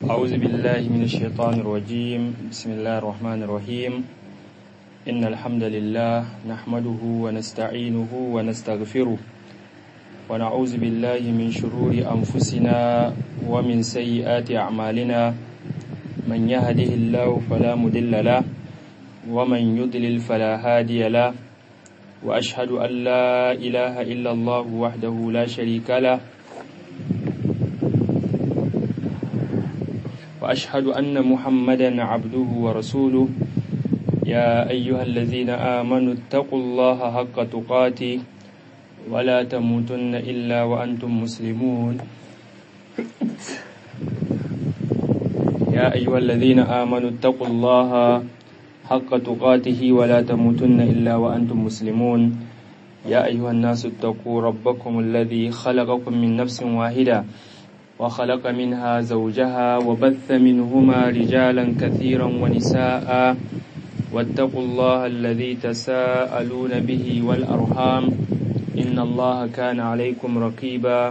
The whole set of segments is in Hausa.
أعوذ بالله من الشيطان الرجيم بسم الله الرحمن الرحيم إن الحمد لله نحمده ونستعينه ونستغفره ونعوذ بالله من شرور أنفسنا ومن سيئات أعمالنا من يهده الله فلا مضل له ومن يضلل فلا هادي له وأشهد أن لا إله إلا الله وحده لا شريك له وأشهد أن محمدا عبده ورسوله يا أيها الذين آمنوا اتقوا الله حق تقاته ولا تموتن إلا وأنتم مسلمون يا أيها الذين آمنوا اتقوا الله حق تقاته ولا تموتن إلا وأنتم مسلمون يا أيها الناس اتقوا ربكم الذي خلقكم من نفس واحدة وخلق منها زوجها وبث منهما رجالا كثيرا ونساء واتقوا الله الذي تساءلون به والأرحام إن الله كان عليكم رقيبا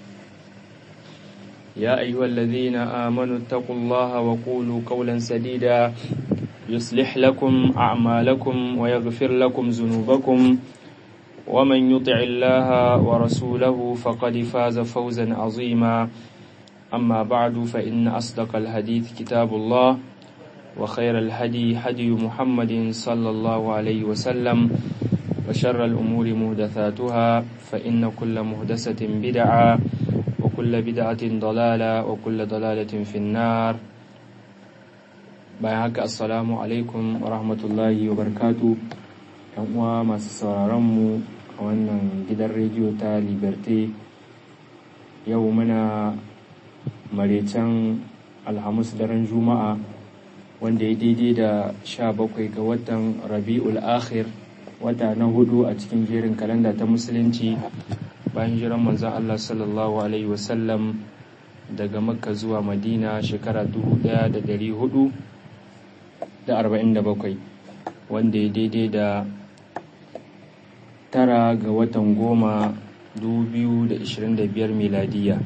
يا أيها الذين آمنوا اتقوا الله وقولوا قولا سديدا يصلح لكم أعمالكم ويغفر لكم ذنوبكم ومن يطع الله ورسوله فقد فاز فوزا عظيما أما بعد فإن أصدق الحديث كتاب الله وخير الهدي هدي محمد صلى الله عليه وسلم وشر الأمور مهدثاتها فإن كل مهدسة بدعة وكل بدعة ضلالة وكل ضلالة في النار bayan haka assalamu alaikum wa rahmatullahi wa barkatu yan uwa masu sauraronmu a wannan gidan rediyo ta liberté yau muna marecen alhamis daren juma'a wanda ya daidai da sha bakwai ga watan rabi'ul akhir wata na hudu a cikin jerin kalanda ta musulunci bayan jiran manzan allah sallallahu alaihi wasallam daga makka zuwa madina shekara dubu daya da dari hudu da arba'in da bakwai wanda ya daidai da tara ga watan goma dubu biyu da ishirin da biyar miladiya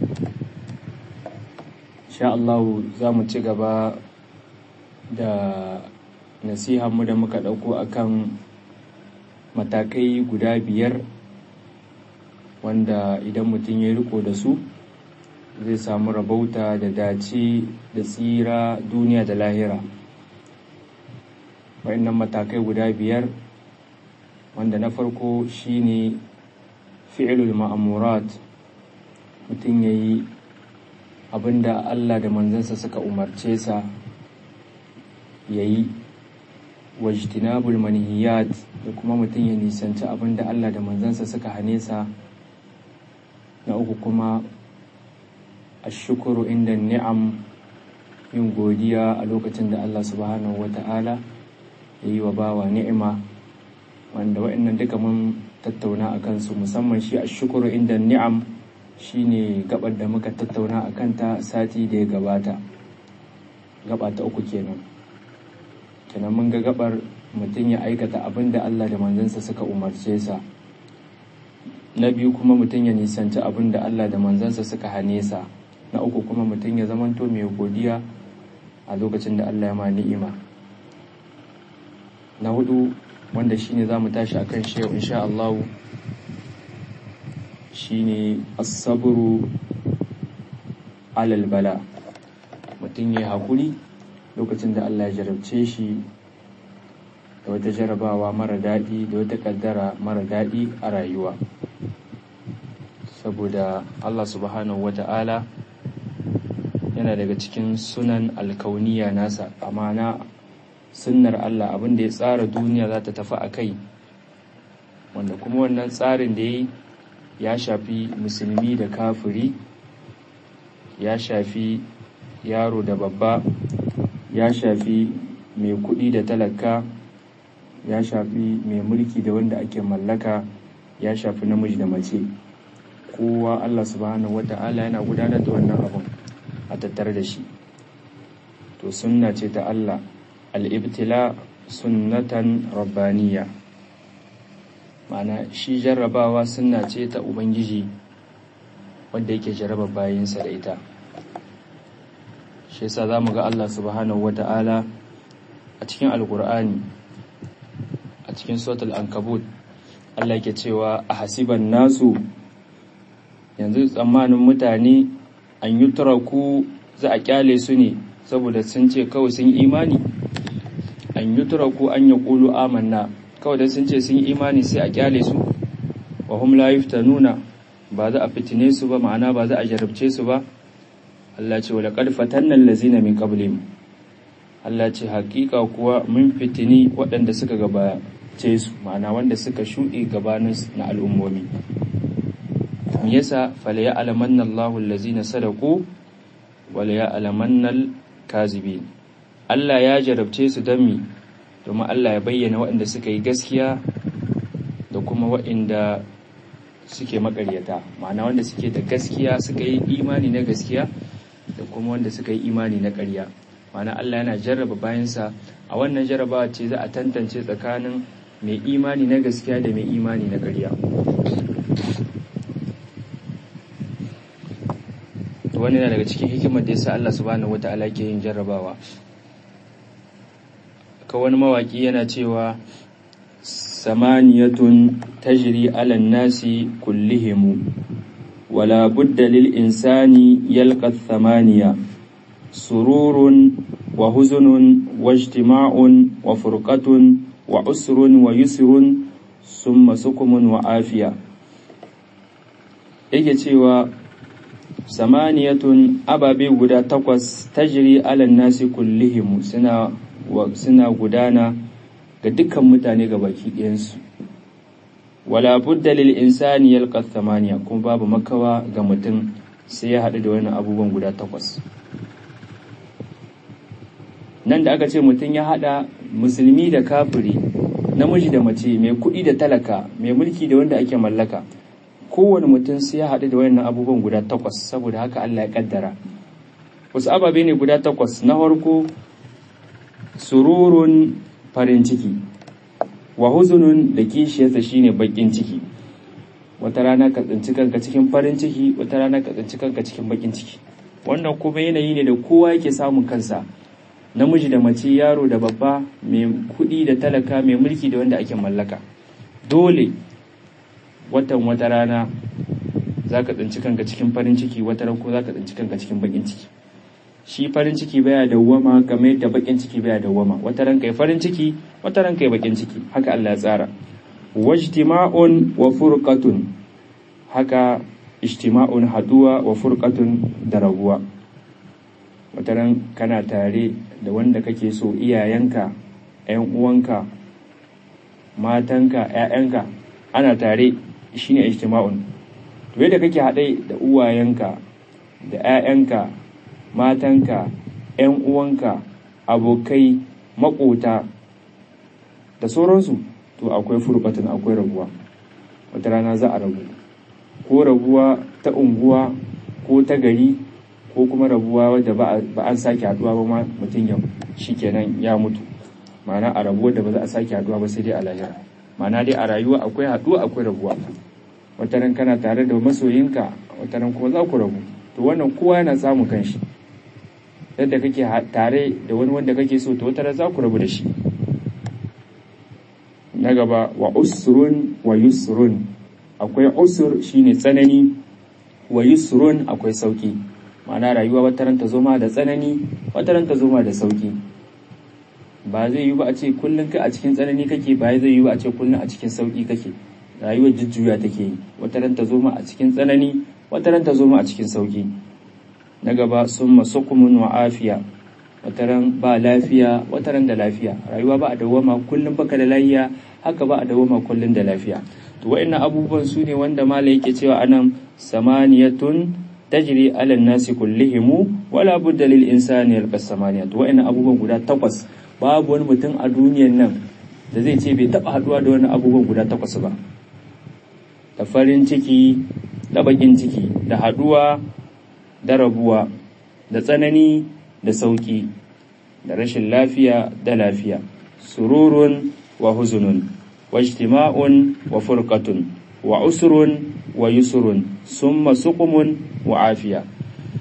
sha Allahu za mu ci gaba da nasihanmu da muka ɗauko akan matakai guda biyar wanda idan mutum ya riko da su zai samu rabauta da dace da tsira duniya da lahira waɗannan matakai guda biyar wanda na farko shine fi'ilul ma'amurat mutum ya yi abinda Allah da manzansa suka umarce sa ya yi wajtinabul manhiyat da kuma mutum ya nisanci abinda Allah da manzansa suka hane sa na uku kuma ashukuru inda ni'am yin godiya a lokacin da Allah subhanahu wa ta'ala ya yi wa bawa ni'ima wanda wa'annan duka mun tattauna a kansu musamman shi a shukuru inda ni'am shine gabar da muka tattauna a kanta sati da ya gabata gaba ta uku kenan kenan mun ga gabar mutum ya aikata abin da Allah da manzansa suka umarce sa na biyu kuma mutum ya nisanci abin da Allah da manzansa suka hane sa na uku kuma mutum ya zamanto mai godiya a lokacin da Allah ya ma ni'ima na hudu wanda shine za mu tashi akan shi yau insha Allah shine as-sabru alal bala mutum ya hakuri lokacin da Allah ya jarabce shi da wata jarabawa mara daɗi da wata ƙaddara mara daɗi a rayuwa saboda Allah subhanahu wata'ala yana daga cikin sunan alkauniya nasa amana sunnar Allah abin da ya tsara duniya za ta tafi a kai wanda kuma wannan tsarin da ya ya shafi musulmi da kafiri ya shafi yaro da babba ya shafi mai kuɗi da talaka ya shafi mai mulki da wanda ake mallaka ya shafi namiji da mace kowa Allah subhanahu wata'ala yana gudanar da wannan abin a tattare da shi to sunna ce ta Allah al'ibtila sunnatan rabbaniya ma'ana shi jarrabawa sunna ce ta ubangiji wanda yake jarraba bayansa da ita shi yasa zamu ga Allah subhanahu wata'ala a cikin alkur'ani a cikin suratul ankabut Allah yake cewa a hasiban nasu yanzu tsammanin mutane an yi turaku za a kyale su ne saboda sun ce kawai sun imani an yi turaku an ya ƙulu amanna kawai da sun ce sun imani sai a kyale su wa hum la nuna ba za a fitine su ba ma'ana ba za a jarabce su ba Allah ce wala qad fatanna allazina min qablihim Allah ce hakika kuwa mun fitini waɗanda suka gabace su ma'ana wanda suka shuɗe gabanin na al'ummomi me yasa fala ya'lamanna Allahu allazina sadaqu wala ya'lamanna al-kazibin Allah ya jarabce su don mi domin Allah ya bayyana waɗanda suka yi gaskiya da kuma waɗanda suke makaryata ma'ana wanda suke da gaskiya suka yi imani na gaskiya da kuma wanda suka yi imani na ƙarya ma'ana Allah yana jarraba bayansa a wannan jarrabawa ce za a tantance tsakanin mai imani na gaskiya da mai imani na ƙarya wani na daga cikin hikimar da yasa Allah subhanahu wata'ala ke yin jarrabawa ka wani mawaki yana cewa samaniyatun tajri ala nasi kullihimu wala budda lil insani yalqa thamaniya sururun wa huzunun wa ijtima'un wa furqatun wa usrun wa yusrun summa sukumun wa afiya yake cewa samaniyatun ababe guda takwas tajri ala nasi kullihimu suna suna gudana ga dukkan mutane ga baki ɗayansu wala budda lil insani yalqa thamaniya kuma babu makawa ga mutum sai ya haɗu da wani abubuwan guda takwas nan da aka ce mutum ya haɗa musulmi da kafiri namiji da mace mai kuɗi da talaka mai mulki da wanda ake mallaka kowane mutum sai ya haɗu da wayannan abubuwan guda takwas saboda haka Allah ya kaddara wasu ababe ne guda takwas na farko sururun farin ciki wa huzunun da kishiyarsa shine bakin ciki wata rana ka tsinci kanka cikin farin ciki wata rana ka tsinci kanka cikin bakin ciki wannan kuma yanayi ne da kowa yake samun kansa namiji da mace yaro da babba mai kuɗi da talaka mai mulki da wanda ake mallaka dole watan wata rana za ka tsinci kanka cikin farin ciki wata ran ko za ka tsinci kanka cikin bakin ciki shi farin ciki baya dawwama kamar yadda bakin ciki baya dawwama wata ran kai farin ciki wata ran kai bakin ciki haka Allah ya tsara wajtima'un wa furqatun haka ijtima'un haduwa wa furqatun da rabuwa wata ran kana tare da wanda kake so iyayenka ƴan uwanka matanka ƴaƴanka ana tare shine ijtima'un to yadda kake haɗe da uwayenka da ƴaƴanka matanka ƴan uwanka abokai maƙota da sauransu to akwai furbatun akwai rabuwa wata rana za a rabu ko rabuwa ta unguwa ko ta gari ko kuma rabuwa wadda ba an sake haduwa ba ma mutum ya shikenan ya mutu ma'ana a rabuwa da ba za a sake haduwa ba sai dai a lahira ma'ana dai a rayuwa akwai haduwa akwai rabuwa wata ran kana tare da masoyinka wata ran kuma za ku rabu to wannan kowa yana samun kanshi yadda kake tare da wani wanda kake so to wata ran za ku rabu da shi na gaba wa usrun wa yusrun akwai usur shine tsanani wa yusrun akwai sauki ma'ana rayuwa wata ran ta zoma da tsanani wata ran ta zoma da sauki ba zai yi ba a ce kullum kai a cikin tsanani kake ba zai yi ba a ce kullum a cikin sauki kake rayuwar jujjuya take yi wata ran ta zoma a cikin tsanani wata ran ta zoma a cikin sauki na gaba summa sukumun wa afiya wataran ba lafiya wataran da lafiya rayuwa ba a dawama kullum baka da lafiya haka ba a dawama kullum da lafiya to wa'annan abubuwan su ne wanda mala yake cewa anan samaniyatun tajri ala nasi kullihimu wala budda lil insani yalqa samaniya to wa'annan abubuwan guda takwas babu wani mutum a duniyar nan da zai ce bai taba haduwa da wani abubuwan guda takwas ba da farin ciki da bakin ciki da haduwa da rabuwa da tsanani da sauƙi da rashin lafiya da lafiya sururun wa huzunun wa ijtima'un wa furqatun wa usrun wa yusrun summa suqumun wa afiya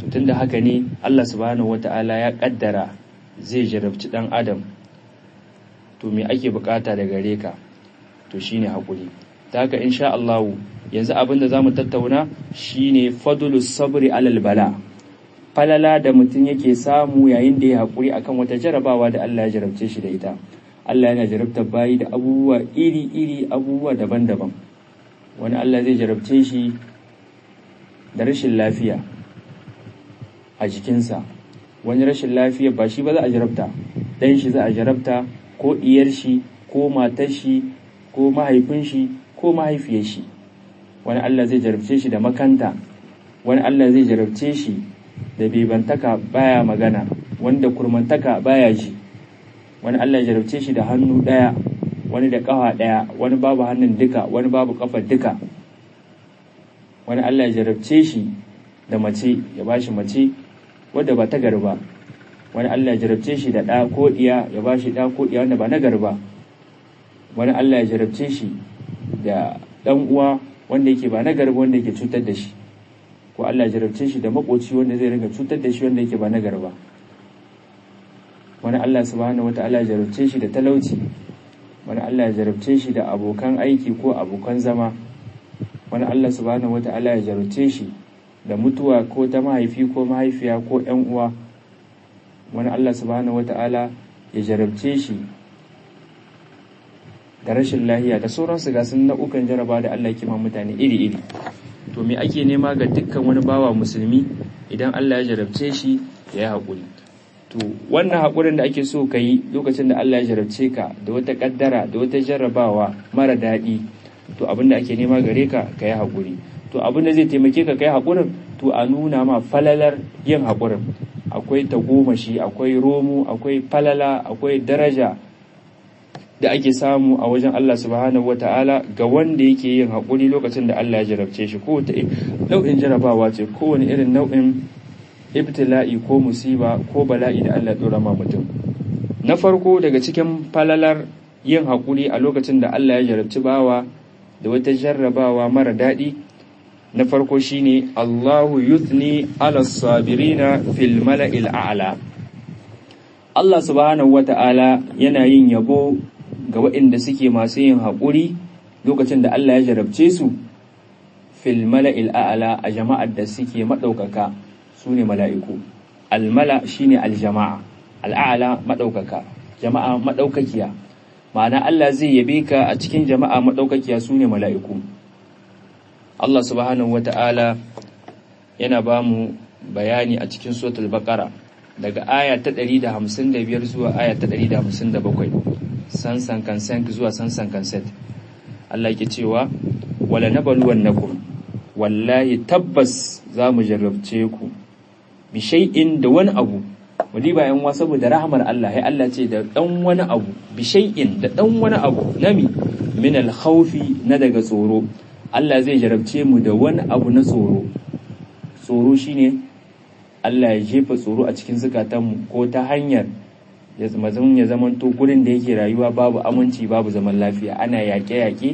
tunda haka ne Allah subhanahu wata'ala ya kaddara zai jarabci dan adam to me ake bukata da gare ka to shine hakuri ta haka insha Allah yanzu abin da zamu tattauna shine fadlus sabri alal bala falala da mutum yake samu yayin da ya hakuri akan wata jarabawa da Allah ya jarabce shi da ita Allah yana jarabtar bayi da abubuwa iri-iri abubuwa daban-daban wani Allah zai jarabce shi da rashin lafiya a jikinsa wani rashin lafiya ba shi ba za a jarabta ɗan shi za a jarabta ko ɗiyar shi ko matar shi ko mahaifin shi ko mahaifiyar shi wani Allah zai jarabce shi da makanta wani Allah zai jarabce shi da bebantaka baya magana wanda kurmantaka baya ji wani Allah ya jarabce shi da hannu ɗaya wani da ƙafa ɗaya wani babu hannun duka wani babu ƙafar duka wani Allah ya jarabce shi da mace ya ba shi mace wadda ba ta garba wani Allah ya jarabce shi da ɗa ko ɗiya ya ba shi ɗa ko ɗiya wanda ba na garba wani Allah ya jarabce shi da ɗan uwa wanda yake ba na garba wanda yake cutar da shi ko Allah ya jarabce shi da makoci wanda zai ringa cutar da shi wanda yake ba na garba wani Allah subhanahu wata'ala ya jarabce shi da talauci wani Allah ya jarabce shi da abokan aiki ko abokan zama wani Allah subhanahu wata'ala ya jarabce shi da mutuwa ko ta mahaifi ko mahaifiya ko ƴan uwa wani Allah subhanahu wata'ala ya jarabce shi da rashin lahiya da sauransu ga sun nau'ukan jaraba da Allah kima mutane iri-iri to me ake nema ga dukkan wani bawa musulmi idan Allah ya jarabce shi ya yi haƙuri to wannan haƙurin da ake so ka yi lokacin da Allah ya jarabce ka da wata ƙaddara da wata jarrabawa mara daɗi to abin da ake nema gare ka ka yi haƙuri to abin da zai taimake ka ka yi haƙurin to a nuna ma falalar yin haƙurin akwai tagomashi akwai romo akwai falala akwai daraja da ake samu a wajen Allah subhanahu ta'ala ga wanda yake yin haƙuri lokacin da Allah ya jarabce shi ko ta nau'in jarabawa ce kowane irin nau'in ibtila'i ko musiba ko bala'i da Allah dora ma mutum na farko daga cikin falalar yin haƙuri a lokacin da Allah ya jarabci bawa da wata jarrabawa mara daɗi na farko shine Allahu yuthni ala sabirina fil mala'il a'la Allah subhanahu wata'ala yana yin yabo ga waɗanda suke masu yin haƙuri lokacin da Allah ya jarabce su fil mala'il a'la a jama'ar da suke maɗaukaka su ne mala'iku almala shine aljama'a al'ala maɗaukaka jama'a maɗaukakiya ma'ana Allah zai yabe ka a cikin jama'a maɗaukakiya su ne mala'iku Allah subhanahu wata'ala yana ba mu bayani a cikin suratul baqara daga aya ta 155 zuwa aya ta 157 sansan kansan zuwa sansan kanset Allah yake cewa wala nabluwannakum wallahi tabbas za mu jarrabce ku bi shay'in da wani abu wadi bayan wa saboda rahmar Allah ya Allah ce da dan wani abu bi shay'in da dan wani abu nami min al khawfi na daga tsoro Allah zai jarabce mu da wani abu na tsoro tsoro shine Allah ya jefa tsoro a cikin zukatanmu ko ta hanyar ya zama ya zamanto gurin da yake rayuwa babu aminci babu zaman lafiya ana yaƙe-yaƙe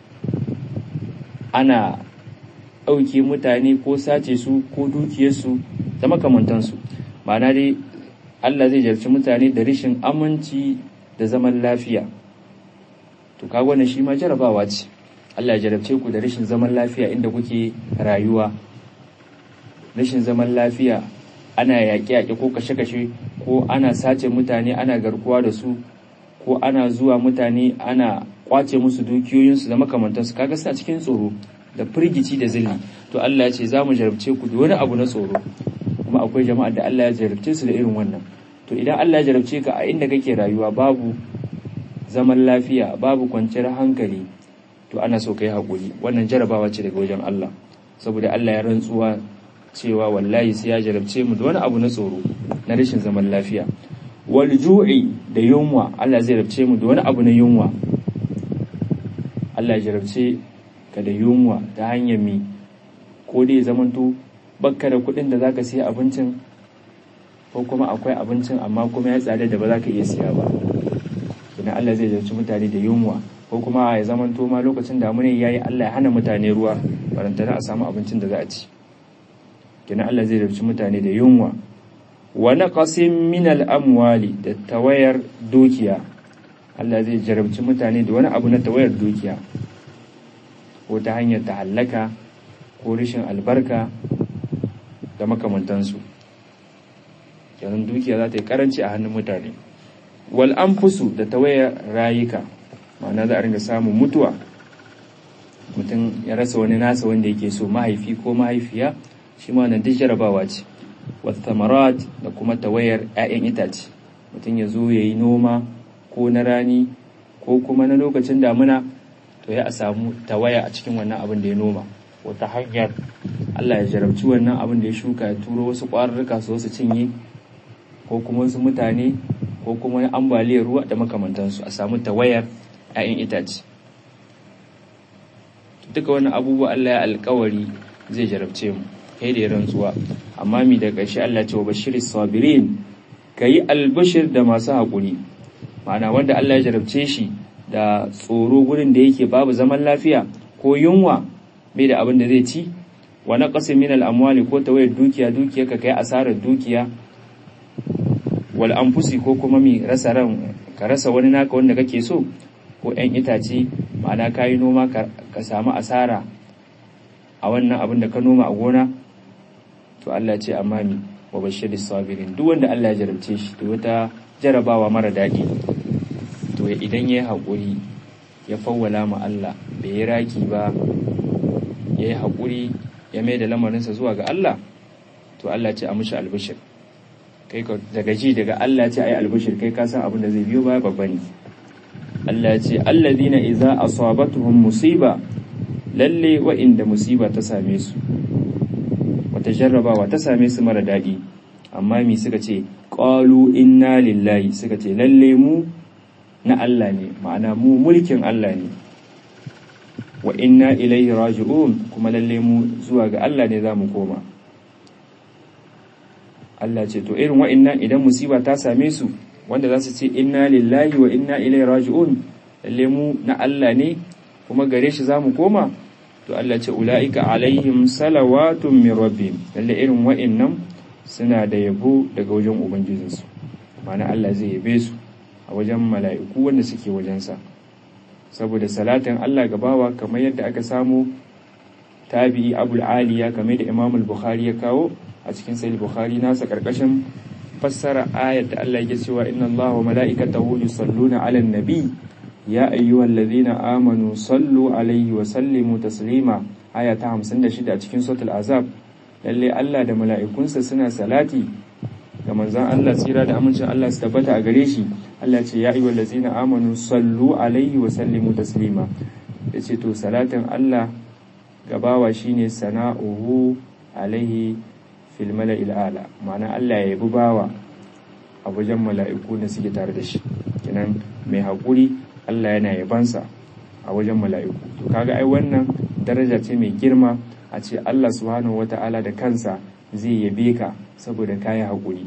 ana ɗauke mutane ko sace su ko dukiyarsu da makamantansu ma'ana dai Allah zai jarci mutane da rashin aminci da zaman lafiya to kaga wannan shi ma jarabawa ce Allah ya jarabce ku da rashin zaman lafiya inda kuke rayuwa rashin zaman lafiya ana yaƙe-yaƙe ko kashe-kashe ko ana sace mutane ana garkuwa da su ko ana zuwa mutane ana kwace musu dukiyoyinsu da makamantansu kaga suna cikin tsoro da firgici da zilli to Allah ya ce za mu jarabce ku da wani abu na tsoro kuma akwai jama'a da Allah ya jarabce su da irin wannan to idan Allah ya jarabce ka a inda kake rayuwa babu zaman lafiya babu kwanciyar hankali to ana so kai hakuri wannan jarabawa ce daga wajen Allah saboda Allah ya rantsuwa cewa wallahi sai ya jarabce mu da wani abu na tsoro na rashin zaman lafiya wal ju'i da yunwa Allah zai jarabce mu da wani abu na yunwa Allah ya jarabce ka da yunwa ta hanyar mi ko dai zamanto bakka da kuɗin da zaka siya abincin ko kuma akwai abincin amma kuma ya tsada da ba za ka iya siya ba idan Allah zai jarabci mutane da yunwa ko kuma ya zamanto ma lokacin damuna yayi Allah ya hana mutane ruwa barantana a samu abincin da za a ci kina Allah zai jarabci mutane da yunwa wa naqasin min al-amwali da tawayar dukiya Allah zai jarabci mutane da wani abu na tawayar dukiya ko ta hanyar ta hallaka ko rashin albarka da makamantansu kenan dukiya za ta yi karanci a hannun mutane wal anfusu da tawayar rayuka ma'ana za a ringa samun mutuwa mutum ya rasa wani nasa wanda yake so mahaifi ko mahaifiya shi ma nan duk jarabawa ce wathamarat da kuma tawayar 'ya'yan itace mutum ya zo ya yi noma ko na rani ko kuma na lokacin damuna to ya a samu tawaya a cikin wannan abin da ya noma wata hanyar Allah ya jarabci wannan abin da ya shuka ya turo wasu ƙwararruka su wasu cinye ko kuma wasu mutane ko kuma ambaliyar ruwa da makamantansu a samu tawayar 'ya'yan itace duka wani abubuwa Allah ya alkawari zai jarabce mu kai da rantsuwa amma mi da ƙarshe Allah ce wa bashir sabirin kayi albashir da masu haƙuri ma'ana wanda Allah ya jarabce shi da tsoro gurin da yake babu zaman lafiya ko yunwa bai da abin da zai ci wa naqasin min al-amwali ko tawayar dukiya dukiya ka kai asarar dukiya wal anfusi ko kuma mi rasa ran ka rasa wani naka wanda kake so ko 'yan itace ma'ana ka yi noma ka samu asara a wannan abin da ka noma a gona to Allah ce amma mi wa bashirin sabirin duk wanda Allah ya jarabce shi to wata jarabawa mara daɗi to idan ya yi haƙuri ya fawwala ma Allah bai yi raki ba ya yi haƙuri ya mai da lamarinsa zuwa ga Allah to Allah ce a mushi albishir kai ka daga ji daga Allah ce a yi albishir kai ka san abin da zai biyo baya babba ne Allah ya ce alladina idza asabatuhum musiba lalle wa'inda musiba ta same su wata jarrabawa ta same su mara daɗi amma mi suka ce qalu inna lillahi suka ce lalle mu na Allah ne ma'ana mu mulkin Allah ne wa inna ilaihi raji'un kuma lalle mu zuwa ga Allah ne zamu koma Allah ce to irin wa'innan idan musiba ta same su wanda za su ce inna lillahi wa inna ilaihi raji'un lalle mu na Allah ne kuma gare shi zamu koma to Allah ce ulaika alaihim salawatun min rabbihim lalle irin wa'annan suna da yabo daga wajen ubangijinsu ma'ana Allah zai yabe su a wajen mala'iku wanda suke wajensa saboda salatin Allah gabawa kamar yadda aka samu tabi'i abul aliya kamar da imam al-bukhari ya kawo a cikin sahih bukhari nasa karkashin fassara ayat da Allah yake cewa inna Allaha wa mala'ikatahu yusalluna 'alan nabi ya ayyuhallazina amanu sallu alaihi wa sallimu taslima aya ta 56 a cikin suratul azab lalle Allah da mala'ikunsa suna salati ga manzon Allah tsira da amincin Allah su tabbata a gare shi Allah ce ya ayyuhallazina amanu sallu alaihi wa sallimu taslima yace to salatin Allah gabawa shine sana'uhu alaihi fil mala'il ala ma'ana Allah ya yabi bawa a wajen mala'iku da suke tare da shi kenan mai haƙuri Allah yana yabansa a wajen mala'iku to kaga ai wannan daraja ce mai girma a ce Allah subhanahu wata'ala da kansa zai yabe ka saboda kayi haƙuri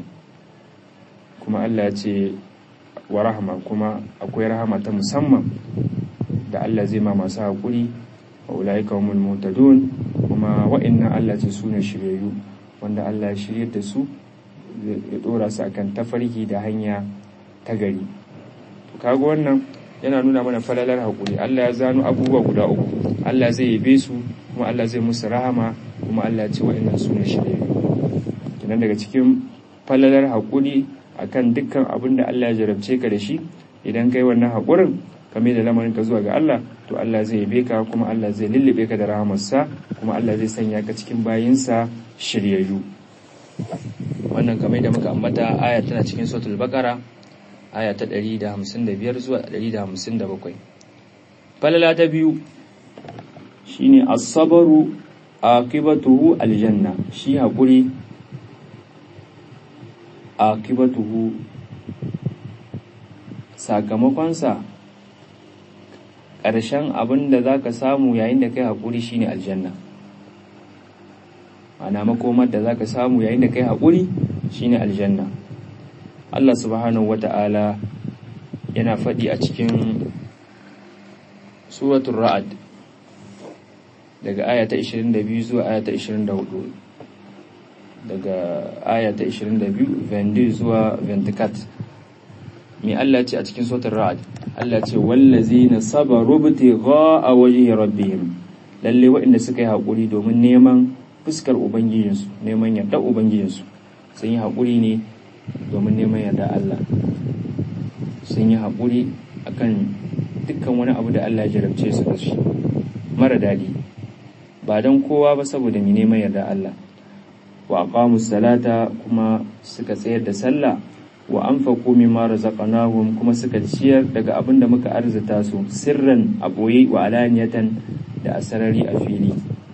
kuma Allah ya ce wa rahama kuma akwai rahama ta musamman da Allah zai ma masu haƙuri wa ulaika humul mutadun kuma wa'annan Allah ce sune shiryayyu wanda Allah ya shiryar da su ya dora su akan tafarki da hanya ta gari to kaga wannan yana nuna mana falalar haƙuri Allah ya zano abubuwa guda uku Allah zai yabe su kuma Allah zai musu rahama kuma Allah ya ce wa'annan su ne shirye kenan daga cikin falalar haƙuri akan dukkan abin da Allah ya jarabce ka da shi idan kai wannan haƙurin ka mai da lamarin ka zuwa ga Allah to Allah zai yabe ka kuma Allah zai lullube ka da rahamarsa kuma Allah zai sanya ka cikin bayinsa shiryayyu wannan kamar da muka ambata aya tana cikin suratul baqara aya ta 155 zuwa 157 falala ta biyu shine as-sabru aqibatuhu aljanna shi hakuri aqibatuhu sakamakonsa ƙarshen abin da za ka samu yayin da kai haƙuri shine aljanna ana makomar da za ka samu yayin da kai haƙuri shine aljanna Allah subhanahu wata'ala yana faɗi a cikin suratul ra'ad daga aya ta 22 zuwa aya ta 24 daga aya ta 22 22 zuwa 24 mai Allah ce a cikin sautar ra'ad Allah ce wallazina sabaru btigha a wajhi rabbihim lalle waɗanda suka yi haƙuri domin neman fuskar ubangijinsu neman yarda ubangijinsu sun yi haƙuri ne domin neman yarda Allah sun yi haƙuri akan dukkan wani abu da Allah ya jarabce su da shi mara daɗi ba don kowa ba saboda mai neman yarda Allah wa aqamus salata kuma suka tsayar da sallah wa anfaqu mimma razaqnahum kuma suka ciyar daga abin da muka arzuta su sirran a boye wa alaniyatan da asarari a fili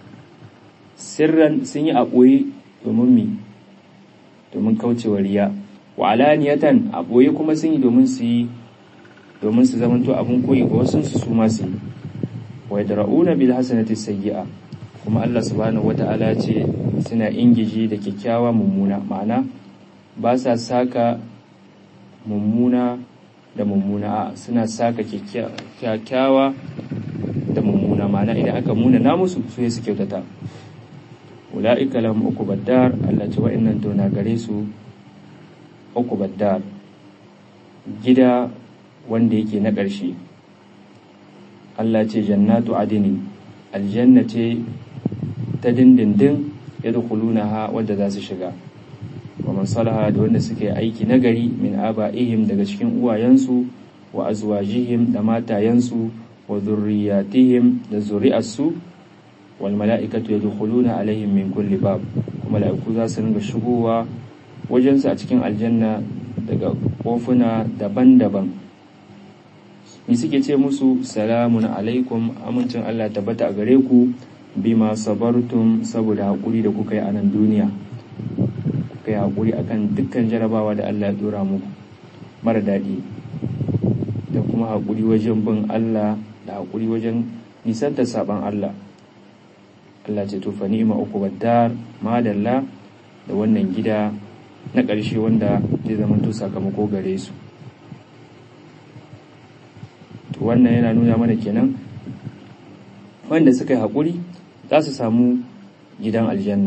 sirran sun yi a boye domin mi domin kaucewa riya wa alaniyatan a boye kuma sun yi domin su yi domin su zamanto abin koyi ga wasu su ma su yi wa yadra'una bil hasanati sayyi'a kuma Allah subhanahu wata'ala ce suna ingiji da kyakkyawa mummuna ma'ana ba sa saka mummuna da mummuna suna saka kyakkyawa da mummuna ma'ana idan aka muna na musu su su kyautata ula'ika lahum uqbaddar Allah ce wa'annan to na gare su uqbaddar gida wanda yake na ƙarshe Allah ce jannatu adini aljanna ce ta dindindin yadkhulunaha wadda za su shiga wa man salaha da wanda suka yi aiki nagari min aba'ihim daga cikin uwayensu wa azwajihim da matayensu wa zurriyatihim da zuri'arsu wal mala'ikatu yadkhuluna alaihim min kulli bab kuma mala'iku za su ringa shigowa wajensu a cikin aljanna daga kofuna daban-daban ni suke ce musu salamun alaikum amincin Allah tabbata a gare ku bima sabartum saboda haƙuri da kuka yi a nan duniya kuka yi haƙuri akan dukkan jarabawa da Allah ya dora muku mara daɗi da kuma haƙuri wajen bin Allah da haƙuri wajen nisantar saban Allah Allah ce tufa ni'ima uku baddar madalla da wannan gida na ƙarshe wanda zai zama to sakamako gare su to wannan yana nuna mana kenan wanda suka yi haƙuri za su samu gidan aljanna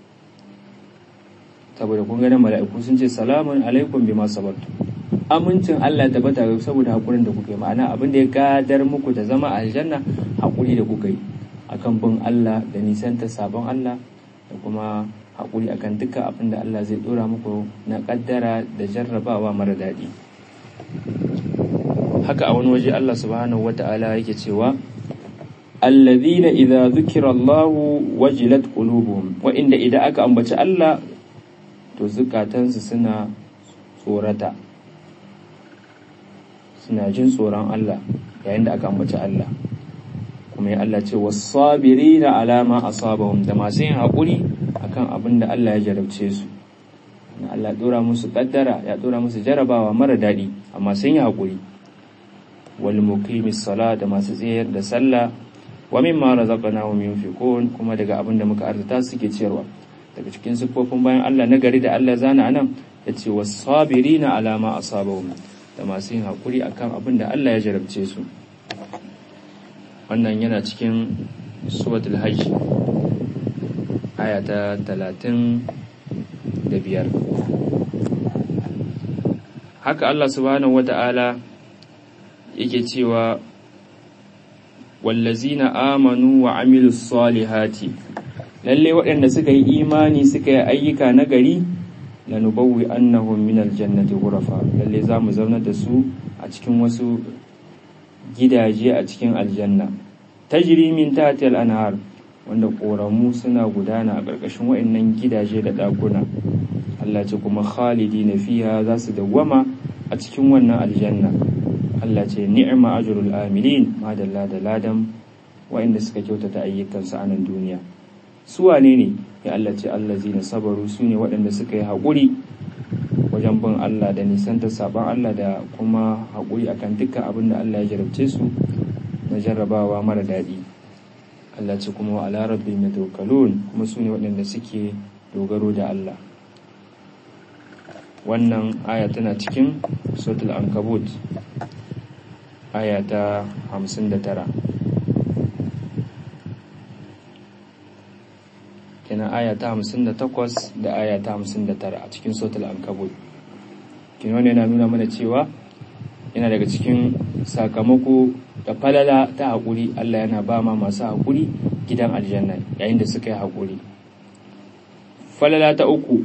saboda kun ganin mala'iku sun ce salamun alaikum bima sabartu amincin Allah ya tabbata saboda haƙurin da kuka yi ma'ana abin da ya gadar muku da zama aljanna haƙuri da kuka yi akan bin Allah da nisanta sabon Allah da kuma haƙuri akan dukkan abin da Allah zai dora muku na ƙaddara da jarrabawa mara daɗi haka a wani waje Allah subhanahu wata'ala yake cewa alladhina idza dhukira Allah wajilat qulubuhum wa inda idan aka ambaci Allah to zukatansu suna tsorata suna jin tsoron Allah yayin da aka ambaci Allah kuma ya Allah ce was-sabirina ala ma asabahum da masu yin hakuri akan abin da Allah ya jarabce su na Allah dora musu kaddara ya dora musu jarabawa mara daɗi amma sun yi hakuri wal muqimis sala da masu tsayar da sallah wa mimma razaqnahum yunfiqun kuma daga abin da muka arzuta suke ciyarwa daga cikin siffofin bayan Allah na gari da Allah zana anan yace was-sabirina ala ma asabahum da masu yin hakuri akan abin da Allah ya jarabce su wannan yana cikin suratul hajj aya ta 35 haka Allah subhanahu wata'ala yake cewa wallazina amanu wa amilus salihati lalle waɗanda suka yi imani suka yi ayyuka na gari lanubawwi annahum min aljannati ghurafa lalle za mu zauna da su a cikin wasu gidaje a cikin aljanna tajri min tahtil anhar wanda koramu suna gudana a ƙarƙashin waɗannan gidaje da ɗakuna Allah ce kuma khalidina fiha za su dawwama a cikin wannan aljanna Allah ce ni'ma ajrul amilin madalla da ladan waɗanda suka kyautata ayyukansu a nan duniya su wane ne ya Allah ce allazina sabaru su ne waɗanda suka yi haƙuri wajen bin Allah da nisanta sabon Allah da kuma haƙuri akan dukkan abin da Allah ya jarabce su na jarrabawa mara daɗi Allah ce kuma wa ala rabbi yatawakkalun kuma su ne waɗanda suke dogaro da Allah wannan aya tana cikin suratul ankabut aya ta 59 kenan kenan aya ta 58 da aya ta 59 a cikin suratul ankabut kenan wannan yana nuna mana cewa yana daga cikin sakamako da falala ta haƙuri Allah yana ba ma masu haƙuri gidan aljanna yayin da suka yi haƙuri falala ta uku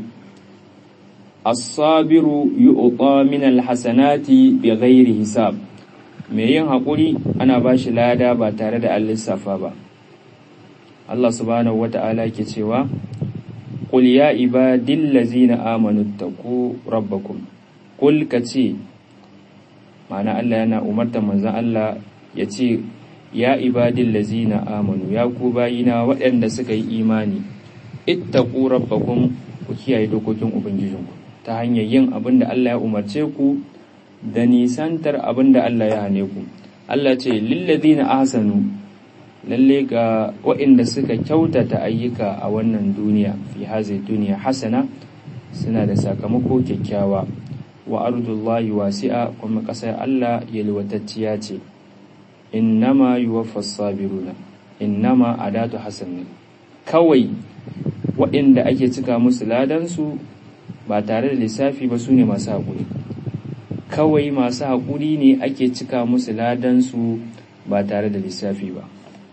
as-sabiru yu'ta min al-hasanati bighairi hisab mai yin haƙuri ana ba shi lada ba tare da an lissafa ba Allah subhanahu wata'ala ke cewa qul ya ibadil ladzina amanu taqu rabbakum qul kace ma'ana Allah yana umartar manzon Allah ya ce ya ibadil lazina amanu ya ku bayina waɗanda suka yi imani ittaqu rabbakum ku kiyaye dokokin ubangijinku ta hanyar yin abin da Allah ya umarce ku da nisantar abin da Allah ya hane ku Allah ce lillazina ahsanu lalle ga waɗanda suka kyautata ayyuka a wannan duniya fi hazi duniya hasana suna da sakamako kyakkyawa wa ardullahi wasi'a kuma ƙasar Allah yalwatacciya ce innama yuwaffas sabiruna innama adatu hasan kawai waɗanda ake cika musu ladansu ba tare da lissafi ba su ne masu haƙuri kawai masu haƙuri ne ake cika musu ladansu ba tare da lissafi ba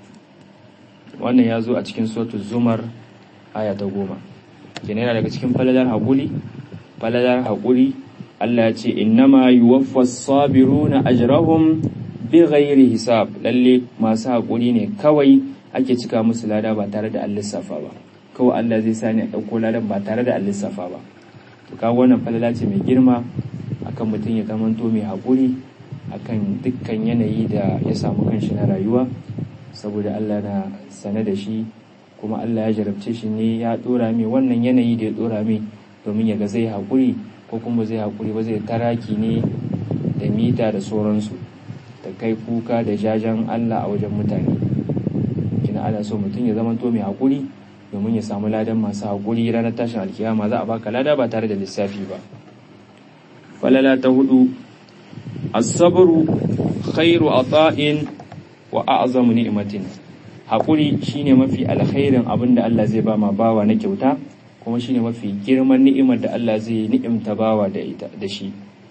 wannan ya zo a cikin sotu zumar aya ta goma yana daga cikin falalar haƙuri falalar haƙuri Allah ya ce innama yuwaffas sabiruna ajrahum bighairi hisab lalle masu haƙuri ne kawai ake cika musu lada ba tare da an lissafa ba kawai Allah zai sani a ɗauko ladan ba tare da an lissafa ba to kawo wannan falala ce mai girma akan mutum ya zamanto mai haƙuri akan dukkan yanayi da ya samu kanshi na rayuwa saboda Allah na sane da shi kuma Allah ya jarabce shi ne ya ɗora mai wannan yanayi da ya ɗora mai domin ya ga zai haƙuri ko kuma zai haƙuri ba zai taraki ne da mita da sauransu da kai kuka da jajen Allah a wajen mutane kina ana so mutum ya zama to mai haƙuri domin ya samu ladan masu haƙuri ranar tashin alkiyama za a baka lada ba tare da lissafi ba falala ta hudu as-sabru khairu ata'in wa a'zamu ni'matin haƙuri shine mafi alkhairin abinda Allah zai ba ma bawa na kyauta kuma shine mafi girman ni'imar da Allah zai ni'imta bawa da ita da shi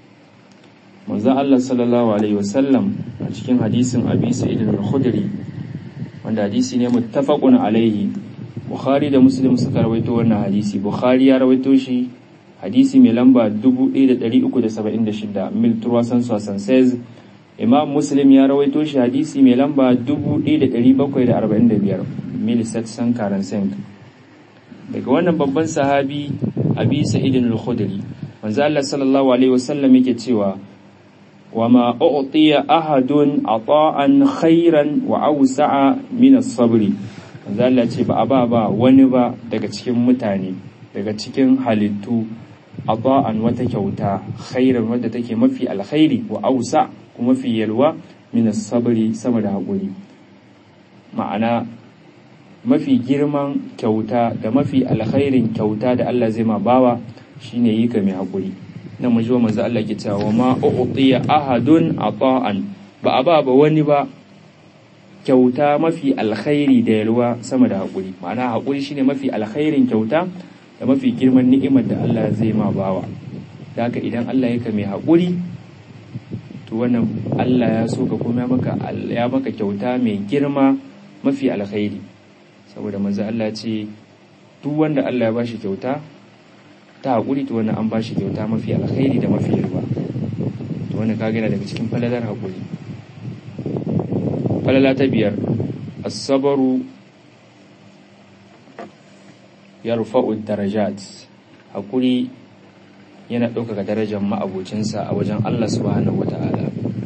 manzon Allah sallallahu alaihi wasallam a cikin hadisin Abi Sa'id al-Khudri wanda hadisi ne muttafaqun alaihi Bukhari da Muslim suka rawaito wannan hadisi Bukhari ya rawaito shi hadisi mai lamba 1376 mil turwasan sosan says Imam Muslim ya rawaito shi hadisi mai lamba 1745 mil satsan karan daga wannan babban sahabi Abi Sa'id al-Khudri manzo Allah sallallahu alaihi wasallam yake cewa وما أعطي أحد عطاء خيرا وأوسع من الصبر Allah ce ba a ba ba wani ba daga cikin mutane daga cikin halittu ata'an wata kyauta khairan wadda take mafi alkhairi wa ausa kuma mafi yalwa min sabri sama da haƙuri ma'ana mafi girman kyauta da mafi alkhairin kyauta da Allah zai ma bawa shine yi ka mai haƙuri nan mun ji manzo Allah ke cewa ma u'tiya ahadun ata'an ba a ba ba wani ba kyauta mafi alkhairi da yalwa sama da haƙuri ma'ana haƙuri shine mafi alkhairin kyauta da mafi girman ni'imar da Allah zai ma bawa da haka idan Allah ya mai haƙuri to wannan Allah ya so ka kuma maka ya maka kyauta mai girma mafi alkhairi saboda manzo Allah ya ce duk wanda Allah ya bashi kyauta ta haƙuri to wannan an ba shi kyauta mafi alkhairi da mafi yalwa to wannan ka gina daga cikin falalar haƙuri falala ta biyar asabaru ya rufa'u darajat haƙuri yana ɗaukaka darajar ma'abocinsa a wajen Allah subhanahu wa ta'ala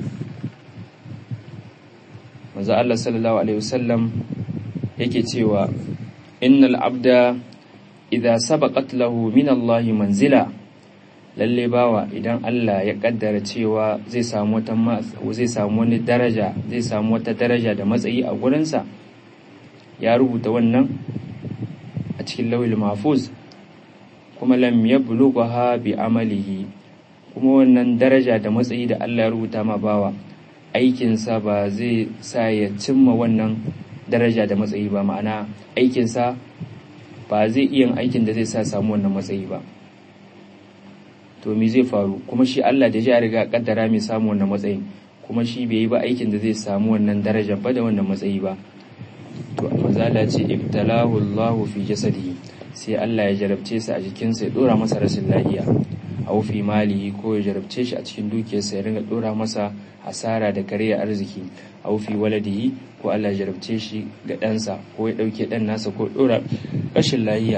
manzo Allah sallallahu alaihi wasallam yake cewa innal abda idza sabaqat lahu min Allah manzila lalle bawa idan Allah ya kaddara cewa zai samu wata zai samu wani daraja zai samu wata daraja da matsayi a gurinsa ya rubuta wannan a cikin lawil mahfuz kuma lam yablugha bi amalihi kuma wannan daraja da matsayi da Allah ya rubuta ma bawa aikinsa ba zai sa ya cimma wannan daraja da matsayi ba ma'ana aikinsa ba zai iya aikin da zai sa samu wannan matsayi ba to me zai faru kuma shi Allah da ya riga kaddara mai samu wannan matsayin kuma shi bai yi ba aikin da zai samu wannan darajar ba da wannan matsayi ba to manzala ce ibtalahu Allahu fi jasadihi sai Allah ya jarabce sa a jikinsa ya dora masa rashin lafiya aw fi malihi ko ya jarabce shi a cikin dukiyarsa ya ringa dora masa hasara da kariya arziki aw fi waladihi ko Allah ya jarabce shi ga ɗansa ko ya ɗauke ɗan nasa ko dora rashin lafiya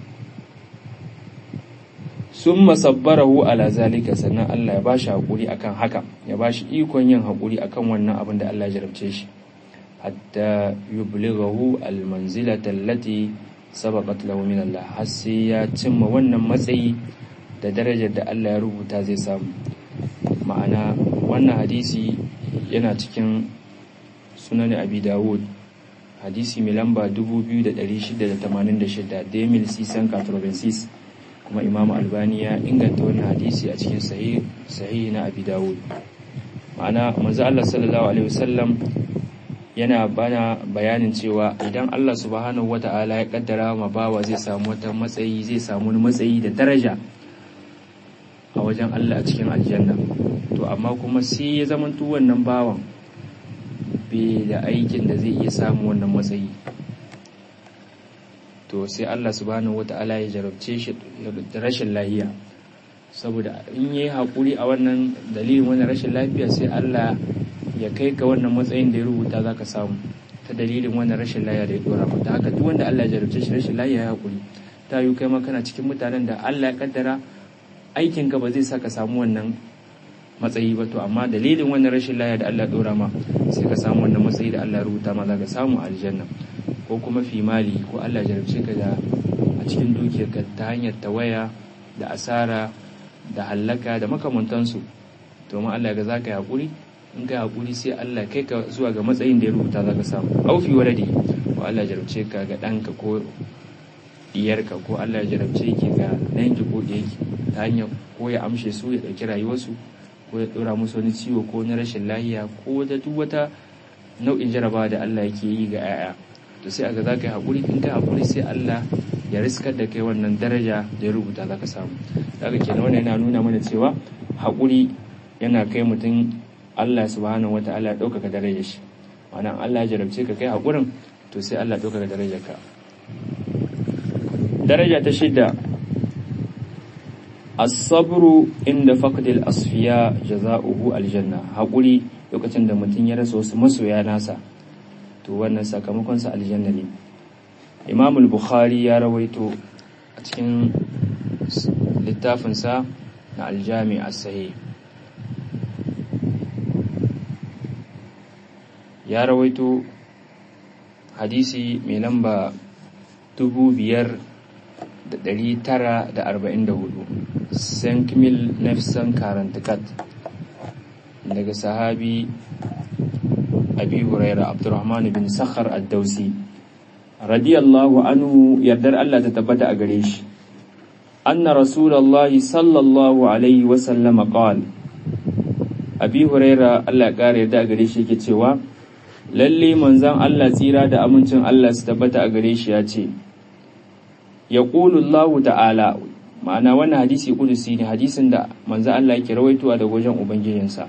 sun masabbarahu ala zalika sannan Allah ya bashi haƙuri akan haka ya bashi ikon yin haƙuri akan wannan abin da Allah ya jarabce shi hatta yublighahu almanzilata allati sabaqat lahu min Allah har sai ya cimma wannan matsayi da darajar da Allah ya rubuta zai samu ma'ana wannan hadisi yana cikin sunan Abi Dawud hadisi mai lamba 2686 Demil Sisan Katrobensis kuma Imam Albani ya inganta wannan hadisi a cikin sahih na Abi Dawud ma'ana manzo Allah sallallahu alaihi wasallam yana bana bayanin cewa idan Allah subhanahu wata'ala ya kaddara ma bawa zai samu wata matsayi zai samu wani matsayi da daraja a wajen Allah a cikin aljanna to amma kuma sai ya zamanto wannan bawan bai da aikin da zai iya samu wannan matsayi to sai Allah subhanahu wata'ala ya jarabce shi da rashin lafiya saboda in yayi hakuri a wannan dalilin wannan rashin lafiya sai Allah ya kai ka wannan matsayin da ya rubuta za ka samu ta dalilin wannan rashin laya da ya dora mata haka duk wanda Allah ya jarabce shi rashin laya ya hakuri ta yi kai ma kana cikin mutanen da Allah ya kaddara aikin ka ba zai sa ka samu wannan matsayi ba to amma dalilin wannan rashin laya da Allah ya dora ma sai ka samu wannan matsayi da Allah ya rubuta ma za ka samu aljanna ko kuma fi mali ko Allah ya jarabce ka da a cikin dukiyarka ta hanyar tawaya da asara da hallaka da makamantansu to ma Allah ya ga za ka yi hakuri in ka haƙuri sai Allah kai ka zuwa ga matsayin da ya rubuta za ka samu aufi waladi ko Allah jarabce ka ga ɗanka ko diyarka ko Allah ya jarabce ki ga ɗanki ko ɗiyarki ta hanyar ko ya amshe su ya ɗauki rayuwarsu ko ya ɗora musu wani ciwo ko na rashin lahiya ko da duk wata nau'in jarabawa da Allah yake yi ga 'ya'ya to sai aga za ka yi haƙuri in ka haƙuri sai Allah ya riskar da kai wannan daraja da ya rubuta za ka samu daga kenan wannan yana nuna mana cewa haƙuri yana kai mutum Allah subhanahu wata'ala ya ɗaukaka darajar shi ma'ana Allah ya jarabce ka kai haƙurin to sai Allah ɗaukaka darajar ka daraja ta shidda as-sabru inda faqdil asfiya jaza'uhu aljanna haƙuri lokacin da mutum ya rasa wasu masoya nasa to wannan sakamakon sa aljanna ne Imam al-Bukhari ya rawaito a cikin littafinsa na al-Jami' as-Sahih ya rawaito hadisi mai lamba dubu biyar da ɗari tara da arba'in da hudu sankmil nefsan karantikat daga sahabi abi huraira abdurrahman bin sakhar ad-dausi radiyallahu anhu yardar Allah ta tabbata a gare shi anna rasulullahi sallallahu alaihi wasallama qala abi huraira Allah ya kare yarda a gare shi yake cewa lalle manzan Allah tsira da amincin Allah su tabbata a gare shi ya ce ya Allahu ta'ala ma'ana wannan hadisi kudusi ne hadisin da manzan Allah yake rawaitowa daga wajen ubangijinsa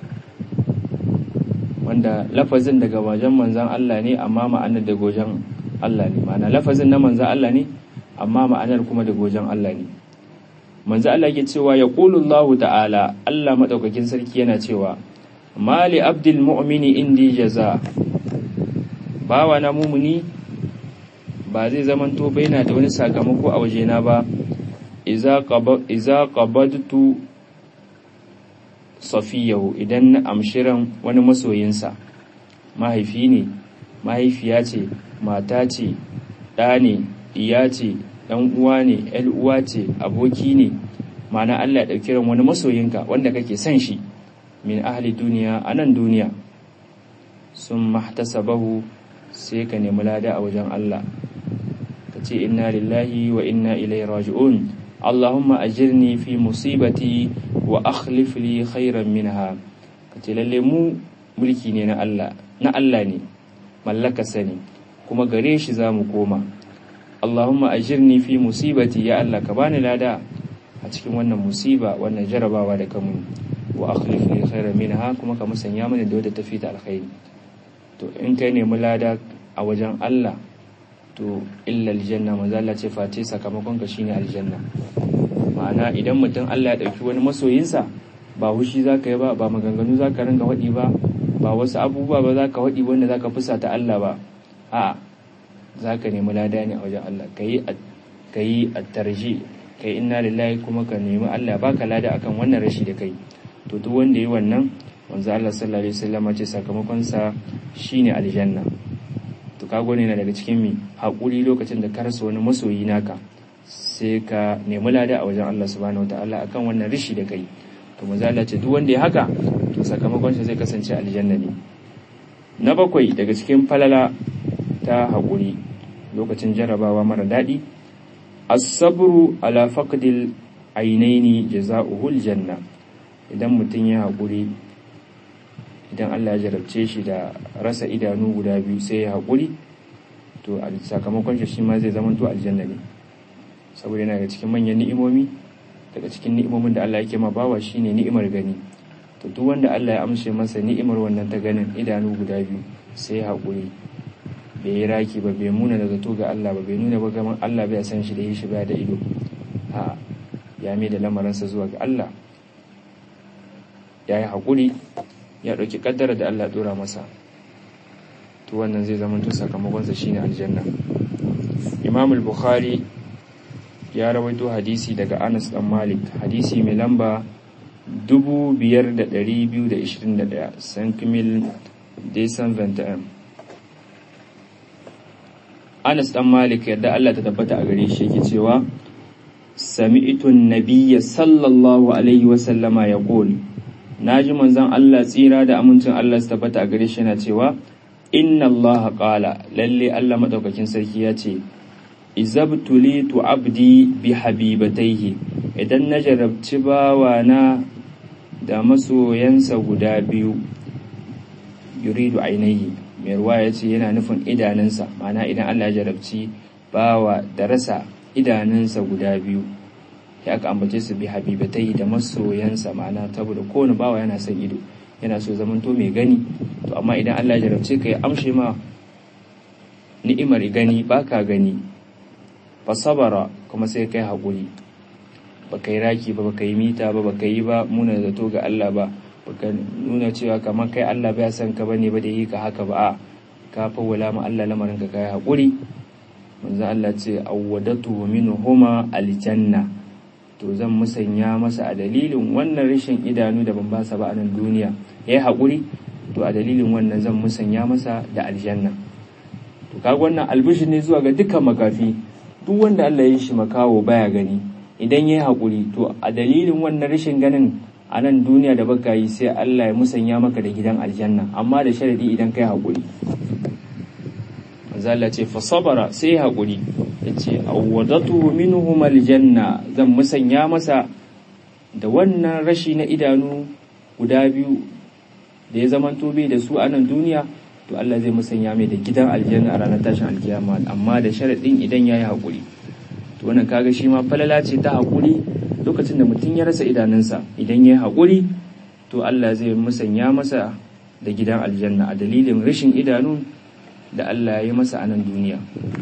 wanda lafazin daga wajen manzan Allah ne amma ma'anar daga wajen Allah ne ma'ana lafazin na manzan Allah ne amma ma'anar kuma daga wajen Allah ne manzan Allah yake cewa ya Allahu ta'ala Allah madaukakin sarki yana cewa mali abdul mu'mini indi jaza bawa na mumuni ba zai zamanto baina da wani sakamako a wajena ba iza qabadtu safiyahu idan na amshiran wani masoyinsa mahaifi ne mahaifiya ce mata ce ɗa ne iya ce ɗan uwa ne ‘yar uwa ce aboki ne ma'ana Allah ya ɗauki ran wani masoyinka wanda kake son shi min ahli duniya a nan duniya sun mahtasabahu sai ka nemi lada a wajen Allah ka ce inna lillahi wa inna ilai raji'un Allahumma ajirni fi musibati wa akhlif li khairan minha ka ce lalle mu mulki ne na Allah na Allah ne mallaka sani kuma gare shi za mu koma Allahumma ajirni fi musibati ya Allah ka bani lada a cikin wannan musiba wannan jarabawa da kamun wa akhlif li khairan minha kuma ka musanya mini da wadda tafi ta alkhairi to in kai nemi lada a wajen Allah to illa aljanna manzo Allah ce face sakamakon ka shine aljanna ma'ana idan mutum Allah ya dauki wani masoyinsa ba hushi zaka yi ba ba maganganu zaka ringa wadi ba ba wasu abubuwa ba zaka wadi wanda zaka fusata Allah ba a'a zaka nemi lada ne a wajen Allah kai kai at-tarji kai inna lillahi kuma ka nemi Allah baka lada akan wannan rashi da kai to duk wanda yi wannan wanzu Allah sallallahu alaihi wasallam ce sakamakon sa shine aljanna to kago ne na daga cikin mi hakuri lokacin da ka rasa wani masoyi naka sai ka nemi lada a wajen Allah subhanahu wataala akan wannan rishi da kai to manzo Allah ce duk wanda ya haka to sakamakon sa zai kasance aljanna ne na bakwai daga cikin falala ta hakuri lokacin jarabawa mara daɗi as-sabru ala faqdil ainaini jazaohu aljanna idan mutum ya haƙuri idan Allah ya jarabce shi da rasa idanu guda biyu sai ya haƙuri to sakamakon shi shi ma zai zama to aljanna ne saboda yana daga cikin manyan ni'imomi daga cikin ni'imomin da Allah yake ma bawa shine ni'imar gani to duk wanda Allah ya amshe masa ni'imar wannan ta ganin idanu guda biyu sai ya haƙuri bai yi raki ba bai muna da zato ga Allah ba bai nuna ba gaman Allah bai san shi da yi shi ba da ido a ya mai da lamarinsa zuwa ga Allah ya yi haƙuri ya ɗauki ƙaddara da Allah ɗora masa to wannan zai zama tun sakamakonsa shine aljanna imam al-bukhari ya rawaito hadisi daga anas dan malik hadisi mai lamba 5221 sankimil desan venta'am anas dan malik yadda Allah ta tabbata a gare shi yake cewa sami'tun nabiyya sallallahu alaihi wasallama ya na ji manzon Allah tsira da amincin Allah su tabbata a gare shi yana cewa inna Allah qala lalle Allah madaukakin sarki ya ce izabtulitu abdi bi habibataihi idan na jarabci bawana da masoyansa guda biyu yuridu ainihi mai ruwa ya ce yana nufin idanunsa ma'ana idan Allah ya jarabci bawa da rasa idanunsa guda biyu ya aka ambace su bi habibatai da masoyansa ma'ana saboda kowane bawa yana son ido yana so zaman to mai gani to amma idan Allah ya jarabce ka ya amshe ma ni'imar gani baka gani fa sabara kuma sai kai hakuri baka yi raki ba baka yi mita ba baka yi ba muna zato ga Allah ba baka nuna cewa kamar kai Allah bai san ka bane ba da yi ka haka ba a ka fawwala ma Allah lamarin ka kai hakuri manzo Allah ce awwadatu minhuma aljanna to zan musanya masa a dalilin wannan rashin idanu da ban basa ba a nan duniya ya yi haƙuri to a dalilin wannan zan musanya masa da aljanna to kaga wannan albishir ne zuwa ga dukkan makafi duk wanda Allah ya yi shi makawo baya gani idan ya yi haƙuri to a dalilin wannan rashin ganin a nan duniya da baka yi sai Allah ya musanya maka da gidan aljanna amma da sharadi idan kai haƙuri manzo ce fa sabara sai haƙuri yace awwadatu minhum aljanna zan musanya masa da wannan rashi na idanu guda biyu da ya zaman tobe da su a nan duniya to Allah zai musanya mai da gidan aljanna a ranar tashin alkiyama amma da sharadin idan yayi haƙuri to wannan kaga shi ma falala ce ta haƙuri lokacin da mutum ya rasa idanunsa idan yayi haƙuri to Allah zai musanya masa da gidan aljanna a dalilin rashin idanu da Allah ya yi masa a nan duniya.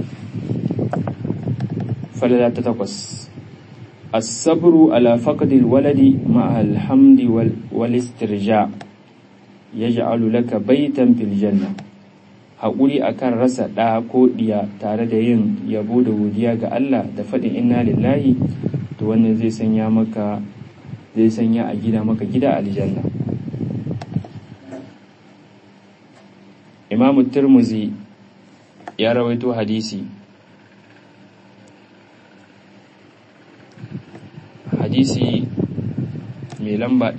Falala ta takwas As-sabru ala faqdil waladi ma'a alhamdi wal istirja yaj'alu laka baitan fil janna haƙuri akan rasa ɗa ko ɗiya tare da yin yabo da godiya ga Allah da faɗin inna lillahi to wannan zai sanya maka zai sanya a gida maka gida aljanna imamu turmuzi ya rawaito hadisi hadisi mai lamba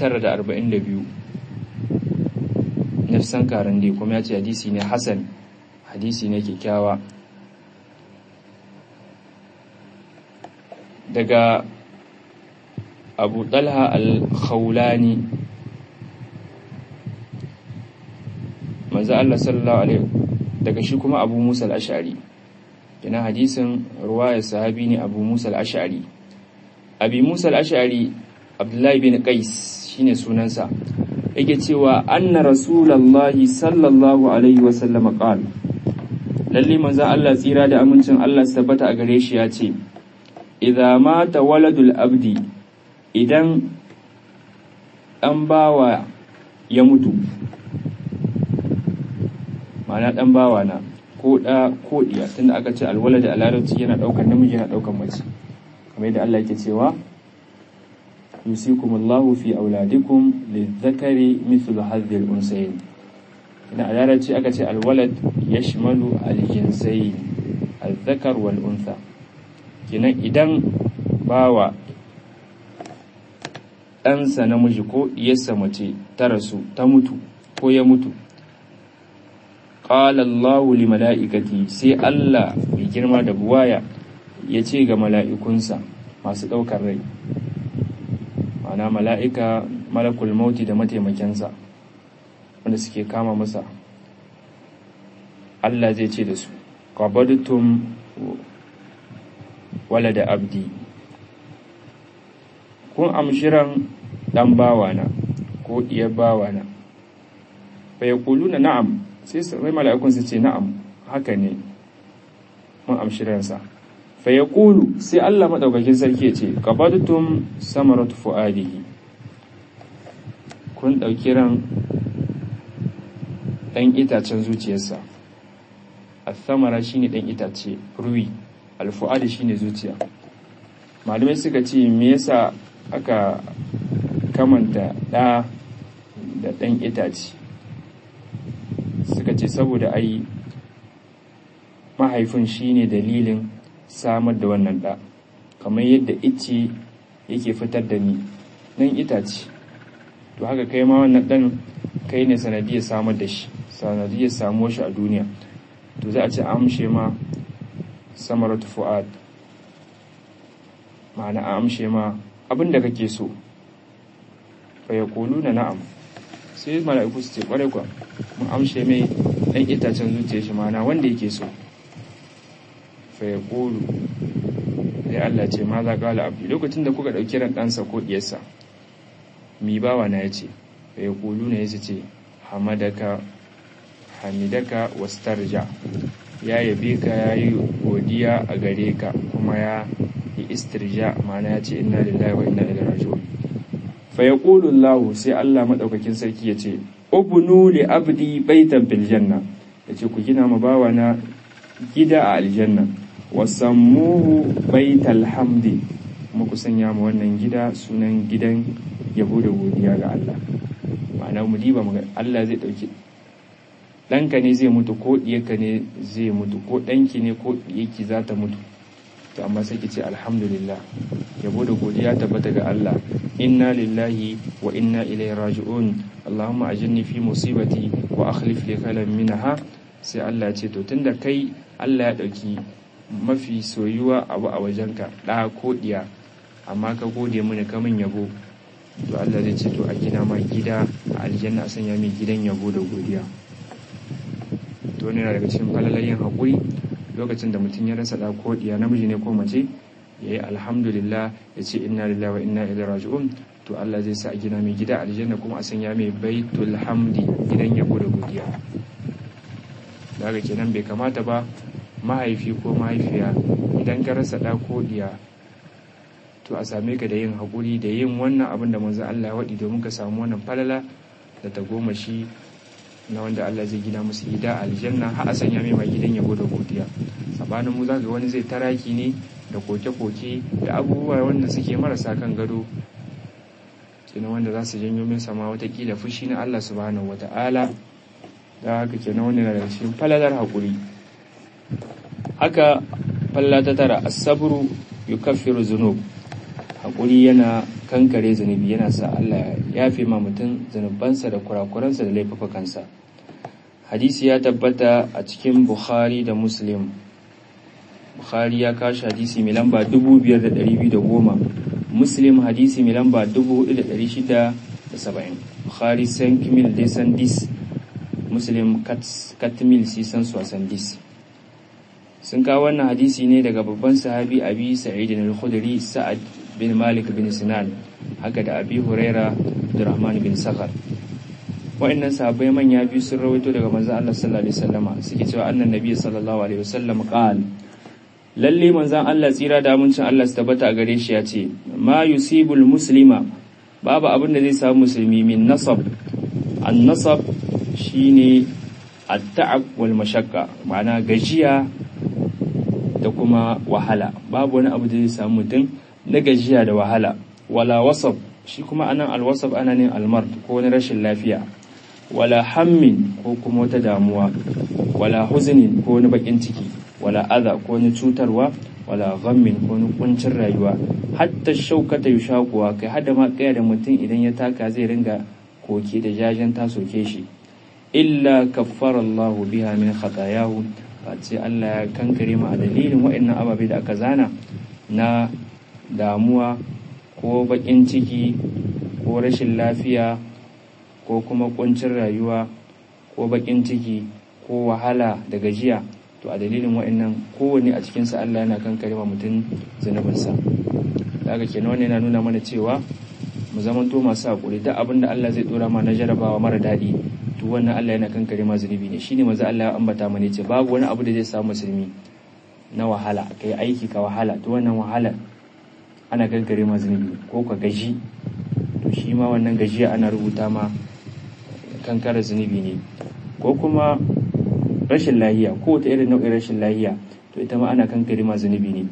942 nafsan karande kuma ya ce hadisi ne hassan hadisi ne kyakkyawa daga abu talha al-khawlani manzo Allah sallallahu alaihi daga shi kuma Abu Musa al-Ash'ari kina hadisin ruwaya sahabi ne abu musa al-ash'ari abi musa al-ash'ari abdullahi bin qais shine sunansa yake cewa anna rasulullahi sallallahu alaihi wa sallam qala lalle manzon Allah tsira da amincin Allah su tabbata a gare shi ya ce idza mata waladul abdi idan dan bawa ya mutu ma'ana dan bawa na ko da ko diya tunda aka ce alwalad a larabci yana daukar namiji yana daukar mace kamar yadda Allah yake cewa yusikumullahu fi auladikum lidhakari mithlu hadhihi al-unsayn idan a larabci aka ce alwalad yashmalu al-jinsayn al-dhakar wal untha kenan idan bawa ɗansa namiji ko ɗiyarsa mace ta rasu ta mutu ko ya mutu qala Allahu li mala'ikati sai Allah mai girma da buwaya ya ce ga mala'ikunsa masu ɗaukar rai ma'ana mala'ika malakul mauti da mataimakensa wanda suke kama masa Allah zai ce da su qabadtum wala da abdi kun amshiran dan bawana ko diyar bawana fa yaquluna na'am sai sai mala'ikun su ce na'am haka ne mun amshiransa fa yaqulu sai Allah madaukakin sarki ya ce qabadtum samaratu fuadihi kun dauki ran dan itacen zuciyarsa al-thamara shine dan itace ruwi al-fuadi shine zuciya malamai suka ce me yasa aka kamanta ɗa da ɗan itace suka ce saboda ai mahaifin shine dalilin samar da wannan ɗa kamar yadda ice yake fitar da ni nan itace to haka kai ma wannan ɗan kai ne sanadiyar samar da shi sanadiyar samuwar shi a duniya to za a ce amshe ma samaratu fu'ad ma'ana a amshe ma abin da kake so fa na na'am sai mala'iku su ce kware kwa mun amshe mai dan itacen zuciya shi ma'ana wanda yake so fa yaqulu sai Allah ce ma za qala abdi lokacin da kuka dauki ran ɗansa ko diyarsa mi bawa na yace fa yaquluna yace ce hamadaka hamidaka wastarja ya yabe ka yayi godiya a gare ka kuma ya yi istirja ma'ana ya ce inna lillahi wa inna ilaihi raji'un fa yaqulu Allah sai Allah madaukakin sarki ya ce ubnu li abdi baitan fil janna yace ku gina ma bawa na gida a aljanna wasammuhu baital hamdi kuma ku sanya ma wannan gida sunan gidan yabo da godiya ga Allah ma'ana mu diba mu Allah zai dauki ɗanka ne zai mutu ko ɗiyarka ne zai mutu ko ɗanki ne ko ɗiyarki za ta mutu to amma sai ki ce alhamdulillah yabo da godiya tabbata ga Allah inna lillahi wa inna ilaihi raji'un Allahumma ajirni fi musibati wa akhlif li khairan minha sai Allah ce to tunda kai Allah ya dauki mafi soyuwa abu a wajenka da ko diya amma ka gode mini ka min yabo to Allah zai ce to a gina ma gida a aljanna a sanya min gidan yabo da godiya to ne daga cikin falalayin haƙuri lokacin da mutum ya rasa da ko diya namiji ne ko mace ya yi alhamdulillah ya ce inna lillahi wa inna ilaihi raji'un to Allah zai sa a gina mai gida aljanna kuma a sanya mai baitul hamdi gidan yabo da godiya daga kenan bai kamata ba mahaifi ko mahaifiya idan ka rasa da ko diya to a same ka da yin haƙuri da yin wannan abin da manzo Allah ya waɗi domin ka samu wannan falala da ta goma shi na wanda Allah zai gina musu gida aljanna har a sanya mai mai gidan yabo da godiya sabanin mu zaka wani zai taraki ne da koke-koke da abubuwa wanda suke marasa kan gado kenan wanda za su janyo min sama watakila fushi na Allah subhanahu wata'ala da haka kenan wani daga cikin falalar haƙuri haka falla ta tara asabru yukaffiru zunub haƙuri yana kankare zunubi yana sa Allah ya fi ma mutum zunubansa da kurakuransa da laifukansa hadisi ya tabbata a cikin bukhari da muslim bukhari ya kashi hadisi mai lamba 5210 muslim hadisi mai lamba 4670 bukhari san kimil desan dis muslim katmil sisan sosan dis sun kawo wannan hadisi ne daga babban sahabi abi sa'id al-khudri sa'ad bin malik bin sinan haka da abi huraira abdurrahman bin sakhar wa'annan sahabbai manya biyu sun rawaito daga manzon Allah sallallahu alaihi wasallama suke cewa annan nabi sallallahu alaihi wasallam qala lalle manzon Allah tsira da amincin Allah su tabbata a gare shi ya ce ma yusibul muslima babu abin da zai samu musulmi min nasab an nasab shine at-ta'ab wal mashaqqa ma'ana gajiya da kuma wahala babu wani abu da zai samu mutum na gajiya da wahala wala wasab shi kuma anan alwasab ana ne almard ko wani rashin lafiya wala hammin ko kuma wata damuwa wala huzunin ko wani bakin ciki wala adha ko wani cutarwa wala ghammin ko wani kuncin rayuwa hatta shaukata yushaquwa kai hada ma kaya da mutum idan ya taka zai ringa koke da jajen ta soke shi illa kaffara Allahu biha min khatayahu face Allah ya kankare mu a dalilin waɗannan ababe da aka zana na damuwa ko baƙin ciki ko rashin lafiya ko kuma ƙuncin rayuwa ko baƙin ciki ko wahala da gajiya to a dalilin waɗannan kowanne a cikinsa Allah yana kankare ma mutum zunubinsa daga kenan wannan yana nuna mana cewa mu zamanto masu haƙuri duk abin da Allah zai ɗora ma na jarabawa mara daɗi to wannan Allah yana kankare ma zunubi ne shine manzo Allah ya ambata mana ce babu wani abu da zai samu musulmi na wahala kai aiki ka wahala to wannan wahala ana kankare ma zunubi ko ka gaji to shi ma wannan gajiya ana rubuta ma kankare zunubi ne ko kuma rashin lahiya ko ta irin nau'in rashin lahiya to ita ma ana kankare ma zunubi ne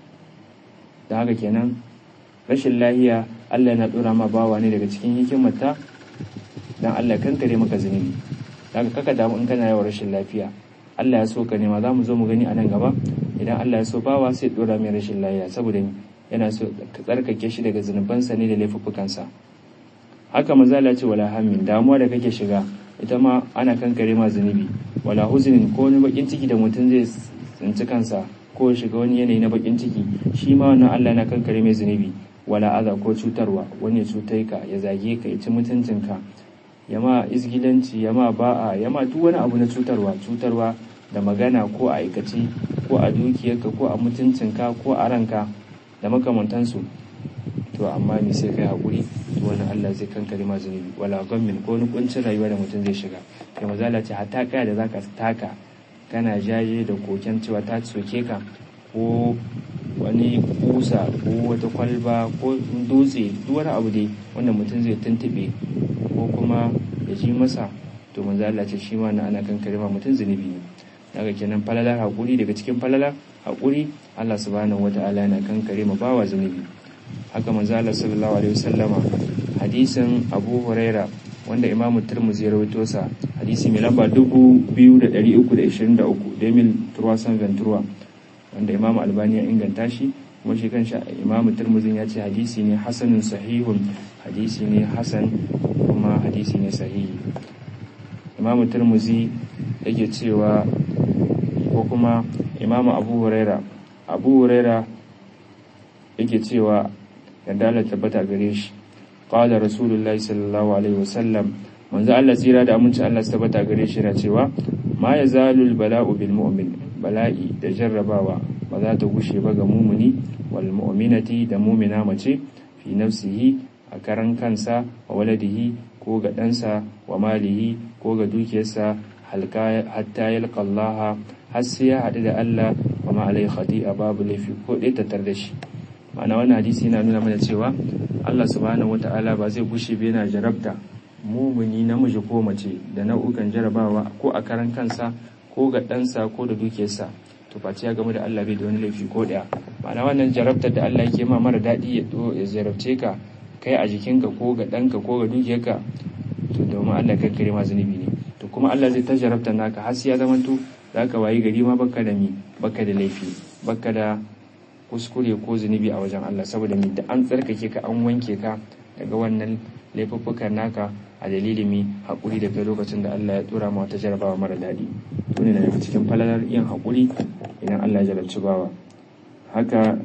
don haka kenan rashin lahiya Allah yana dora ma bawa ne daga cikin hikimarta dan Allah kankare maka zunubi daga kaka damu in kana yawan rashin lafiya Allah ya so ka nema za mu zo mu gani a nan gaba idan Allah ya so bawa sai dora mai rashin lafiya saboda yana so ka tsarkake shi daga zunubansa ne da laifuffukansa haka maza Allah ce wala hammin damuwa da kake shiga ita ma ana kankare ma zunubi wala huzunin ko wani bakin ciki da mutum zai tsinci kansa ko shiga wani yanayi na bakin ciki shi ma wannan Allah yana kankare mai zunubi wala aza ko cutarwa wani ya cutai ka ya zage ka ya ci mutuncinka ya ma izgilanci ya ma ba'a ya ma duk wani abu na cutarwa cutarwa da magana ko a aikace ko a dukiyarka ko a mutuncinka ko a ranka da makamantansu to amma ni sai kai hakuri to wannan Allah zai kankare ma zunubi wala gammin ko wani kuncin rayuwa da mutum zai shiga kai mazala ce hatta kaya da zaka taka kana jaje da koken cewa ta soke ka ko wani kusa ko wata kwalba ko dutse duk wani abu dai wanda mutum zai tuntube ko kuma ya ji masa to manzo Allah ce shi ma na ana kankare ma mutum zunubi ne daga kenan falalar hakuri daga cikin falalar hakuri Allah subhanahu wataala yana kankare ma bawa zunubi haka manzo Allah sallallahu alaihi wasallama hadisin Abu Huraira wanda Imam Tirmidhi ya rawaito sa hadisi mai lamba 2323 Demil Turwasan Ventura wanda Imam Albani ya inganta shi kuma shi kanshi Imam Tirmidhi ya ce hadisi ne hasanun sahihun hadisi ne hasan kuma hadisi ne sahihi Imam Tirmidhi yake cewa ko kuma Imam Abu Huraira Abu Huraira yake cewa yadda Allah tabbata gare shi qala rasulullahi sallallahu alaihi wasallam manzo Allah tsira da aminci Allah tabbata gare shi na cewa ma yazalul bala'u bil mu'min bala'i da jarrabawa ba za ta gushe ba ga mumuni wal mu'minati da mumina mace fi nafsihi a karan kansa wa waladihi ko ga ɗansa wa malihi ko ga dukiyarsa hatta yalqa Allah har sai ya haɗu da Allah wa ma alai khati'a babu laifi ko ɗaya tattar da shi ma'ana wannan hadisi yana nuna mana cewa Allah subhanahu wata'ala ba zai gushe ba yana jarabta mumuni namiji ko mace da nau'ukan jarabawa ko a karan kansa ko ga ɗansa ko da dukiyarsa to face ya gamu da Allah bai da wani laifi ko ɗaya ma'ana wannan jarabtar da Allah yake ma mara daɗi ya ya jarabce ka kai a jikinka ko ga ɗanka ko ga dukiyarka to domin Allah kankare ma zunubi ne to kuma Allah zai ta jarabtar naka har sai ya zamanto zaka wayi gari ma baka da mi baka da laifi baka da kuskure ko zunubi a wajen Allah saboda mi da an tsarkake ka an wanke ka daga wannan laifuffukan naka a dalilin mi haƙuri da kai lokacin da Allah ya tura ma wata jarabawa mara daɗi to ne daga cikin falalar yin haƙuri idan Allah ya jarabci bawa haka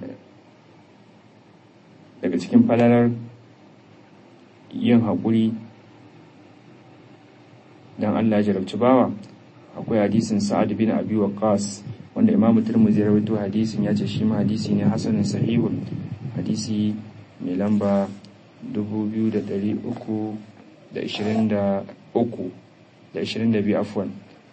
daga cikin falalar yin haƙuri dan Allah ya jarabci bawa akwai hadisin Sa'ad bin Abi Waqqas wanda imamu turmuzi ya rawaito hadisin ya ce shi ma hadisi ne hasanin sahihun hadisi mai lamba 2323 da 22 afwan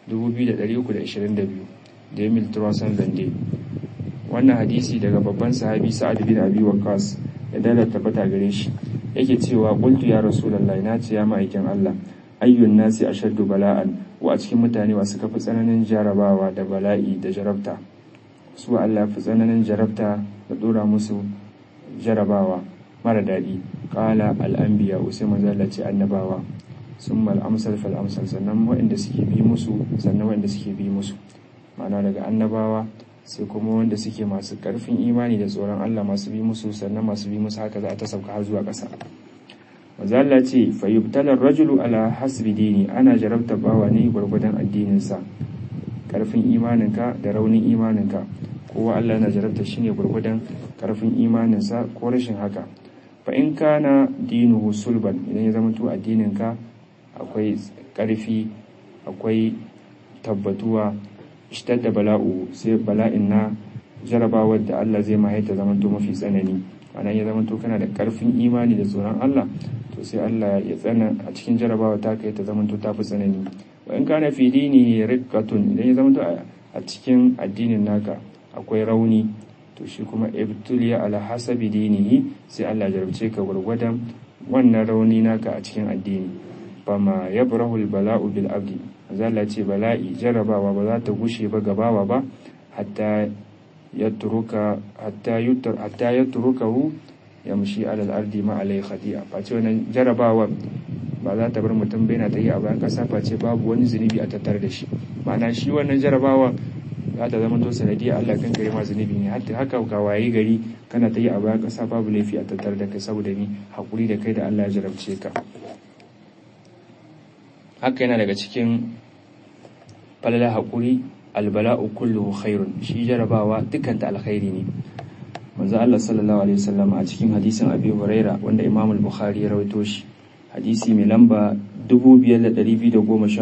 2322 da emil turasan zande wannan hadisi daga babban sahabi sa'ad bin abi waqas ya dala tabbata gare shi yake cewa qultu ya rasulullahi na ce ya ma'aikin Allah ayyun nasi ashaddu bala'an wa a cikin mutane wa suka fi tsananin jarabawa da bala'i da jarabta su Allah fi tsananin jarabta da dora musu jarabawa mara daɗi ƙala al'ambiya usai mazala ce annabawa sun mal'amsal fal'amsal sannan waɗanda suke bi musu sannan waɗanda suke bi musu ma'ana daga annabawa sai kuma wanda suke masu ƙarfin imani da tsoron Allah masu bi musu sannan masu bi musu haka za a ta sauka har zuwa ƙasa mazala ce fayyubtalar rajulu ala hasbi dini ana jarabta bawa ne gwargwadon addininsa ƙarfin imaninka da raunin imaninka kowa Allah na jarabta shi ne gwargwadon ƙarfin imaninsa ko rashin haka fa in kana dinuhu sulban idan ya zama to addininka akwai ƙarfi akwai tabbatuwa da bala'u sai bala'in na jarabawar da Allah zai mahaita zama to mafi tsanani ana ya zama to kana da ƙarfin imani da tsoron Allah to sai Allah ya tsana a cikin jarabawa ta kai ta zama to tafi tsanani wa in kana fi dini riqqatun idan ya zama to a cikin addinin naka akwai rauni to shi kuma ibtuliya ala hasabi dinihi sai Allah jarabce ka gurgurdan wannan rauni naka a cikin addini fama yabrahu bala'u bil abdi azalla ce bala'i jarabawa ba za ta gushe ba gabawa ba hatta yatruka hatta yutar hatta yatrukahu yamshi ala al-ardi ma alai khati'a face wannan jarabawa ba za ta bar mutum bai na tayi a bayan kasa face babu wani zunubi a tattare da shi ma'ana shi wannan jarabawa za ta zama to sanadiyya Allah kan kare ma zunubi ne hatta haka ka waye gari kana ta yi a bayan ƙasa babu laifi a tattare da kai saboda ni hakuri da kai da Allah ya jarabce ka haka yana daga cikin falala hakuri albala'u kulluhu khairun shi jarabawa dukkan ta alkhairi ne manzo Allah sallallahu alaihi wasallam a cikin hadisin Abi Huraira wanda Imam al-Bukhari ya rawaito shi hadisi mai lamba 2213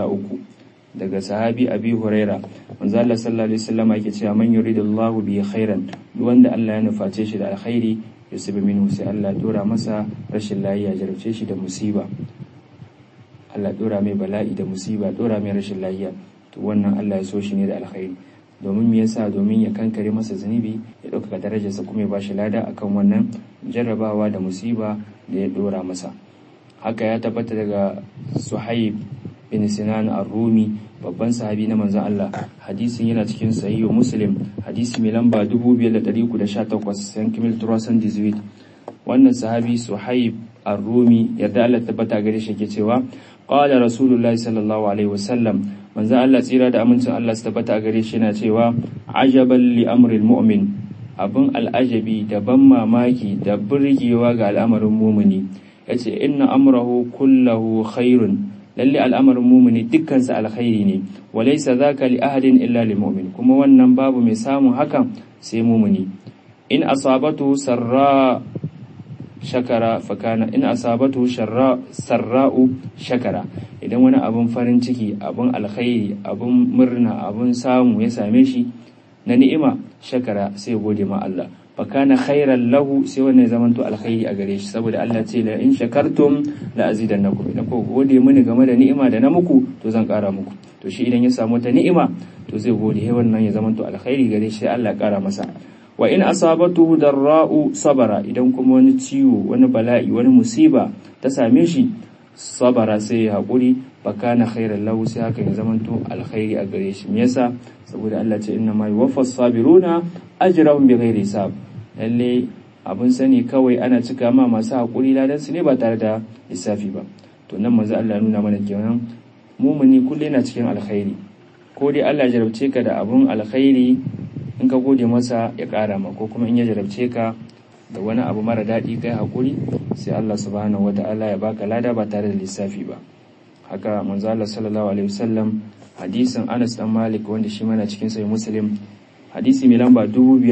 daga sahabi abi huraira manzo Allah sallallahu alaihi wasallam yake cewa man yuridullahu bi khairan duk wanda Allah ya nuface shi da alkhairi yusibu minhu sai Allah ya dora masa rashin lafiya jarabce shi da musiba Allah dora mai bala'i da musiba dora mai rashin lafiya to wannan Allah ya so shi ne da alkhairi domin me yasa domin ya kankare masa zunubi ya ɗaukaka darajarsa kuma ya bashi lada akan wannan jarrabawa da musiba da ya dora masa haka ya tabbata daga Suhaib bin Sinan ar-Rumi babban sahabi na manzon Allah hadisin yana cikin sahihu Muslim hadisi mai lamba 2318 san kimil turasan 18 wannan sahabi Suhaib ar-Rumi yadda Allah tabbata gare shi ke cewa qala rasulullahi sallallahu alaihi wasallam manzon Allah tsira da amincin Allah su tabbata gare shi yana cewa ajaban li amril mu'min abin al'ajabi da ban mamaki da burgewa ga al'amarin mumuni yace inna amrahu kullahu khairun lalle al'amarin mumini dukkansa alkhairi ne walaysa zaka li ahadin illa lil mu'min kuma wannan babu mai samun hakan sai mumini in asabatu sarra shakara fakana in asabatu sharra sarra'u shakara idan wani abun farin ciki abun alkhairi abun murna abun samu ya same shi na ni'ima shakara sai gode ma Allah fakana khairan lahu sai wannan zamanto alkhairi a gare shi saboda Allah ce la in shakartum la azidannakum idan ku gode mini game da ni'ima da na muku to zan kara muku to shi idan ya samu ta ni'ima to zai gode he wannan ya zamanto alkhairi gare shi sai Allah ya kara masa wa in asabatuhu darra'u sabara idan kuma wani ciwo wani bala'i wani musiba ta same shi sabara sai ya haƙuri fakana khairan lahu sai haka ya zamanto alkhairi a gare shi me yasa saboda Allah ce inna ma yuwaffas sabiruna ajrahum bighairi hisab lalle abun sani kawai ana cika ma masu haƙuri ladan su ne ba tare da lissafi ba to nan manzo Allah nuna mana kenan mumuni kullu yana cikin alkhairi ko dai Allah jarabce ka da abun alkhairi in ka gode masa ya ƙara ma ko kuma in ya jarabce ka da wani abu mara daɗi kai haƙuri sai Allah subhanahu wata'ala ya baka lada ba tare da lissafi ba haka manzo Allah sallallahu alaihi wasallam hadisin Anas dan Malik wanda shi mana cikin sahih Muslim hadisi mai lamba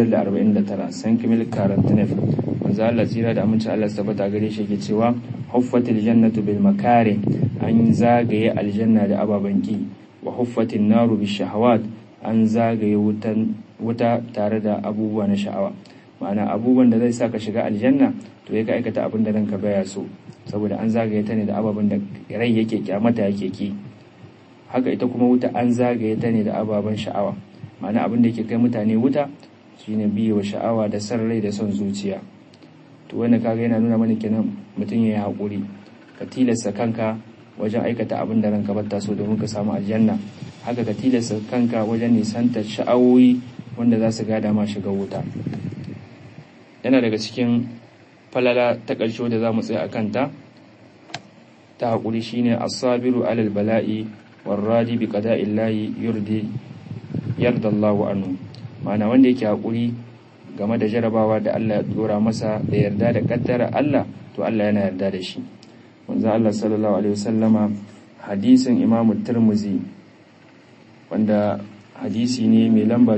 2549 san kimil karantinef manzo Allah tsira da aminci Allah tabbata gare shi yake cewa huffatil jannatu bil makari an zagaye aljanna da ababan ki wa huffatin naru bis shahawat an zagaye wuta tare da abubuwa na sha'awa ma'ana abubuwan da zai sa ka shiga aljanna to ya ka aikata abin da ranka baya so saboda an zagaye ta ne da ababen da rai yake kyamata yake ki haka ita kuma wuta an zagaye ta ne da ababen sha'awa ma'ana abin da yake kai mutane wuta shine biye wa sha'awa da san rai da son zuciya to wannan kaga yana nuna mana kenan mutum ya yi haƙuri ka tilasta kanka wajen aikata abin da ranka bata so domin ka samu aljanna haka ka tilasta kanka wajen nisantar sha'awoyi wanda za su gada ma shiga wuta yana daga cikin falala ta ƙarshe da za mu tsaya a kanta ta haƙuri shine asabiru alal bala'i warradi bi qada'illahi yurdi yarda Allahu anhu ma'ana wanda yake haƙuri game da jarabawa da Allah ya dora masa da yarda da kaddara Allah to Allah yana yarda da shi manzo Allah sallallahu alaihi wasallama hadisin Imam Tirmidhi wanda hadisi ne mai lamba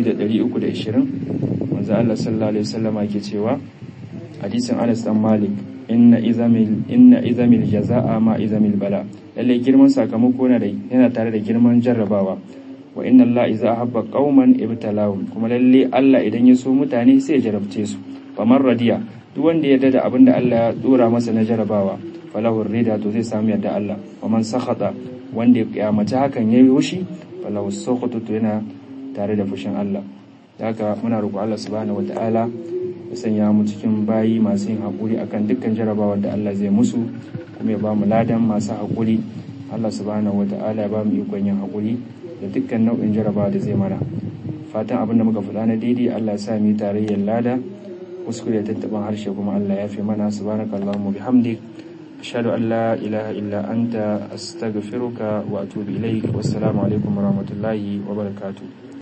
2320 manzo Allah sallallahu alaihi wasallama yake cewa hadisin Anas dan Malik inna izamil inna izamil jazaa ma izamil bala lalle girman sakamako yana tare da girman jarrabawa wa inna Allah iza ahabba qauman ibtalahum kuma lalle Allah idan ya so mutane sai ya jarabce su famar radiya duk wanda ya da abin da Allah ya dora masa na jarabawa falahu rida to zai samu yadda Allah wa man sakhata wanda ya kiyamace hakan yayi wushi falahu sakhatu to yana tare da fushin Allah haka muna roƙo Allah subhanahu wataala ya sanya mu cikin bayi masu yin hakuri akan dukkan jarabawar da Allah zai musu kuma ya ba mu ladan masu hakuri Allah subhanahu wataala ya ba mu ikon yin hakuri da dukkan nau'in jarabawa da zai mana fatan abin da muka faɗa na daidai Allah ya sa mu tarayyar lada kuskure tattaban harshe kuma Allah ya fi mana subhanaka allahumma bihamdik ashhadu an la ilaha illa anta astaghfiruka wa atubu ilaik wassalamu alaikum warahmatullahi wabarakatuh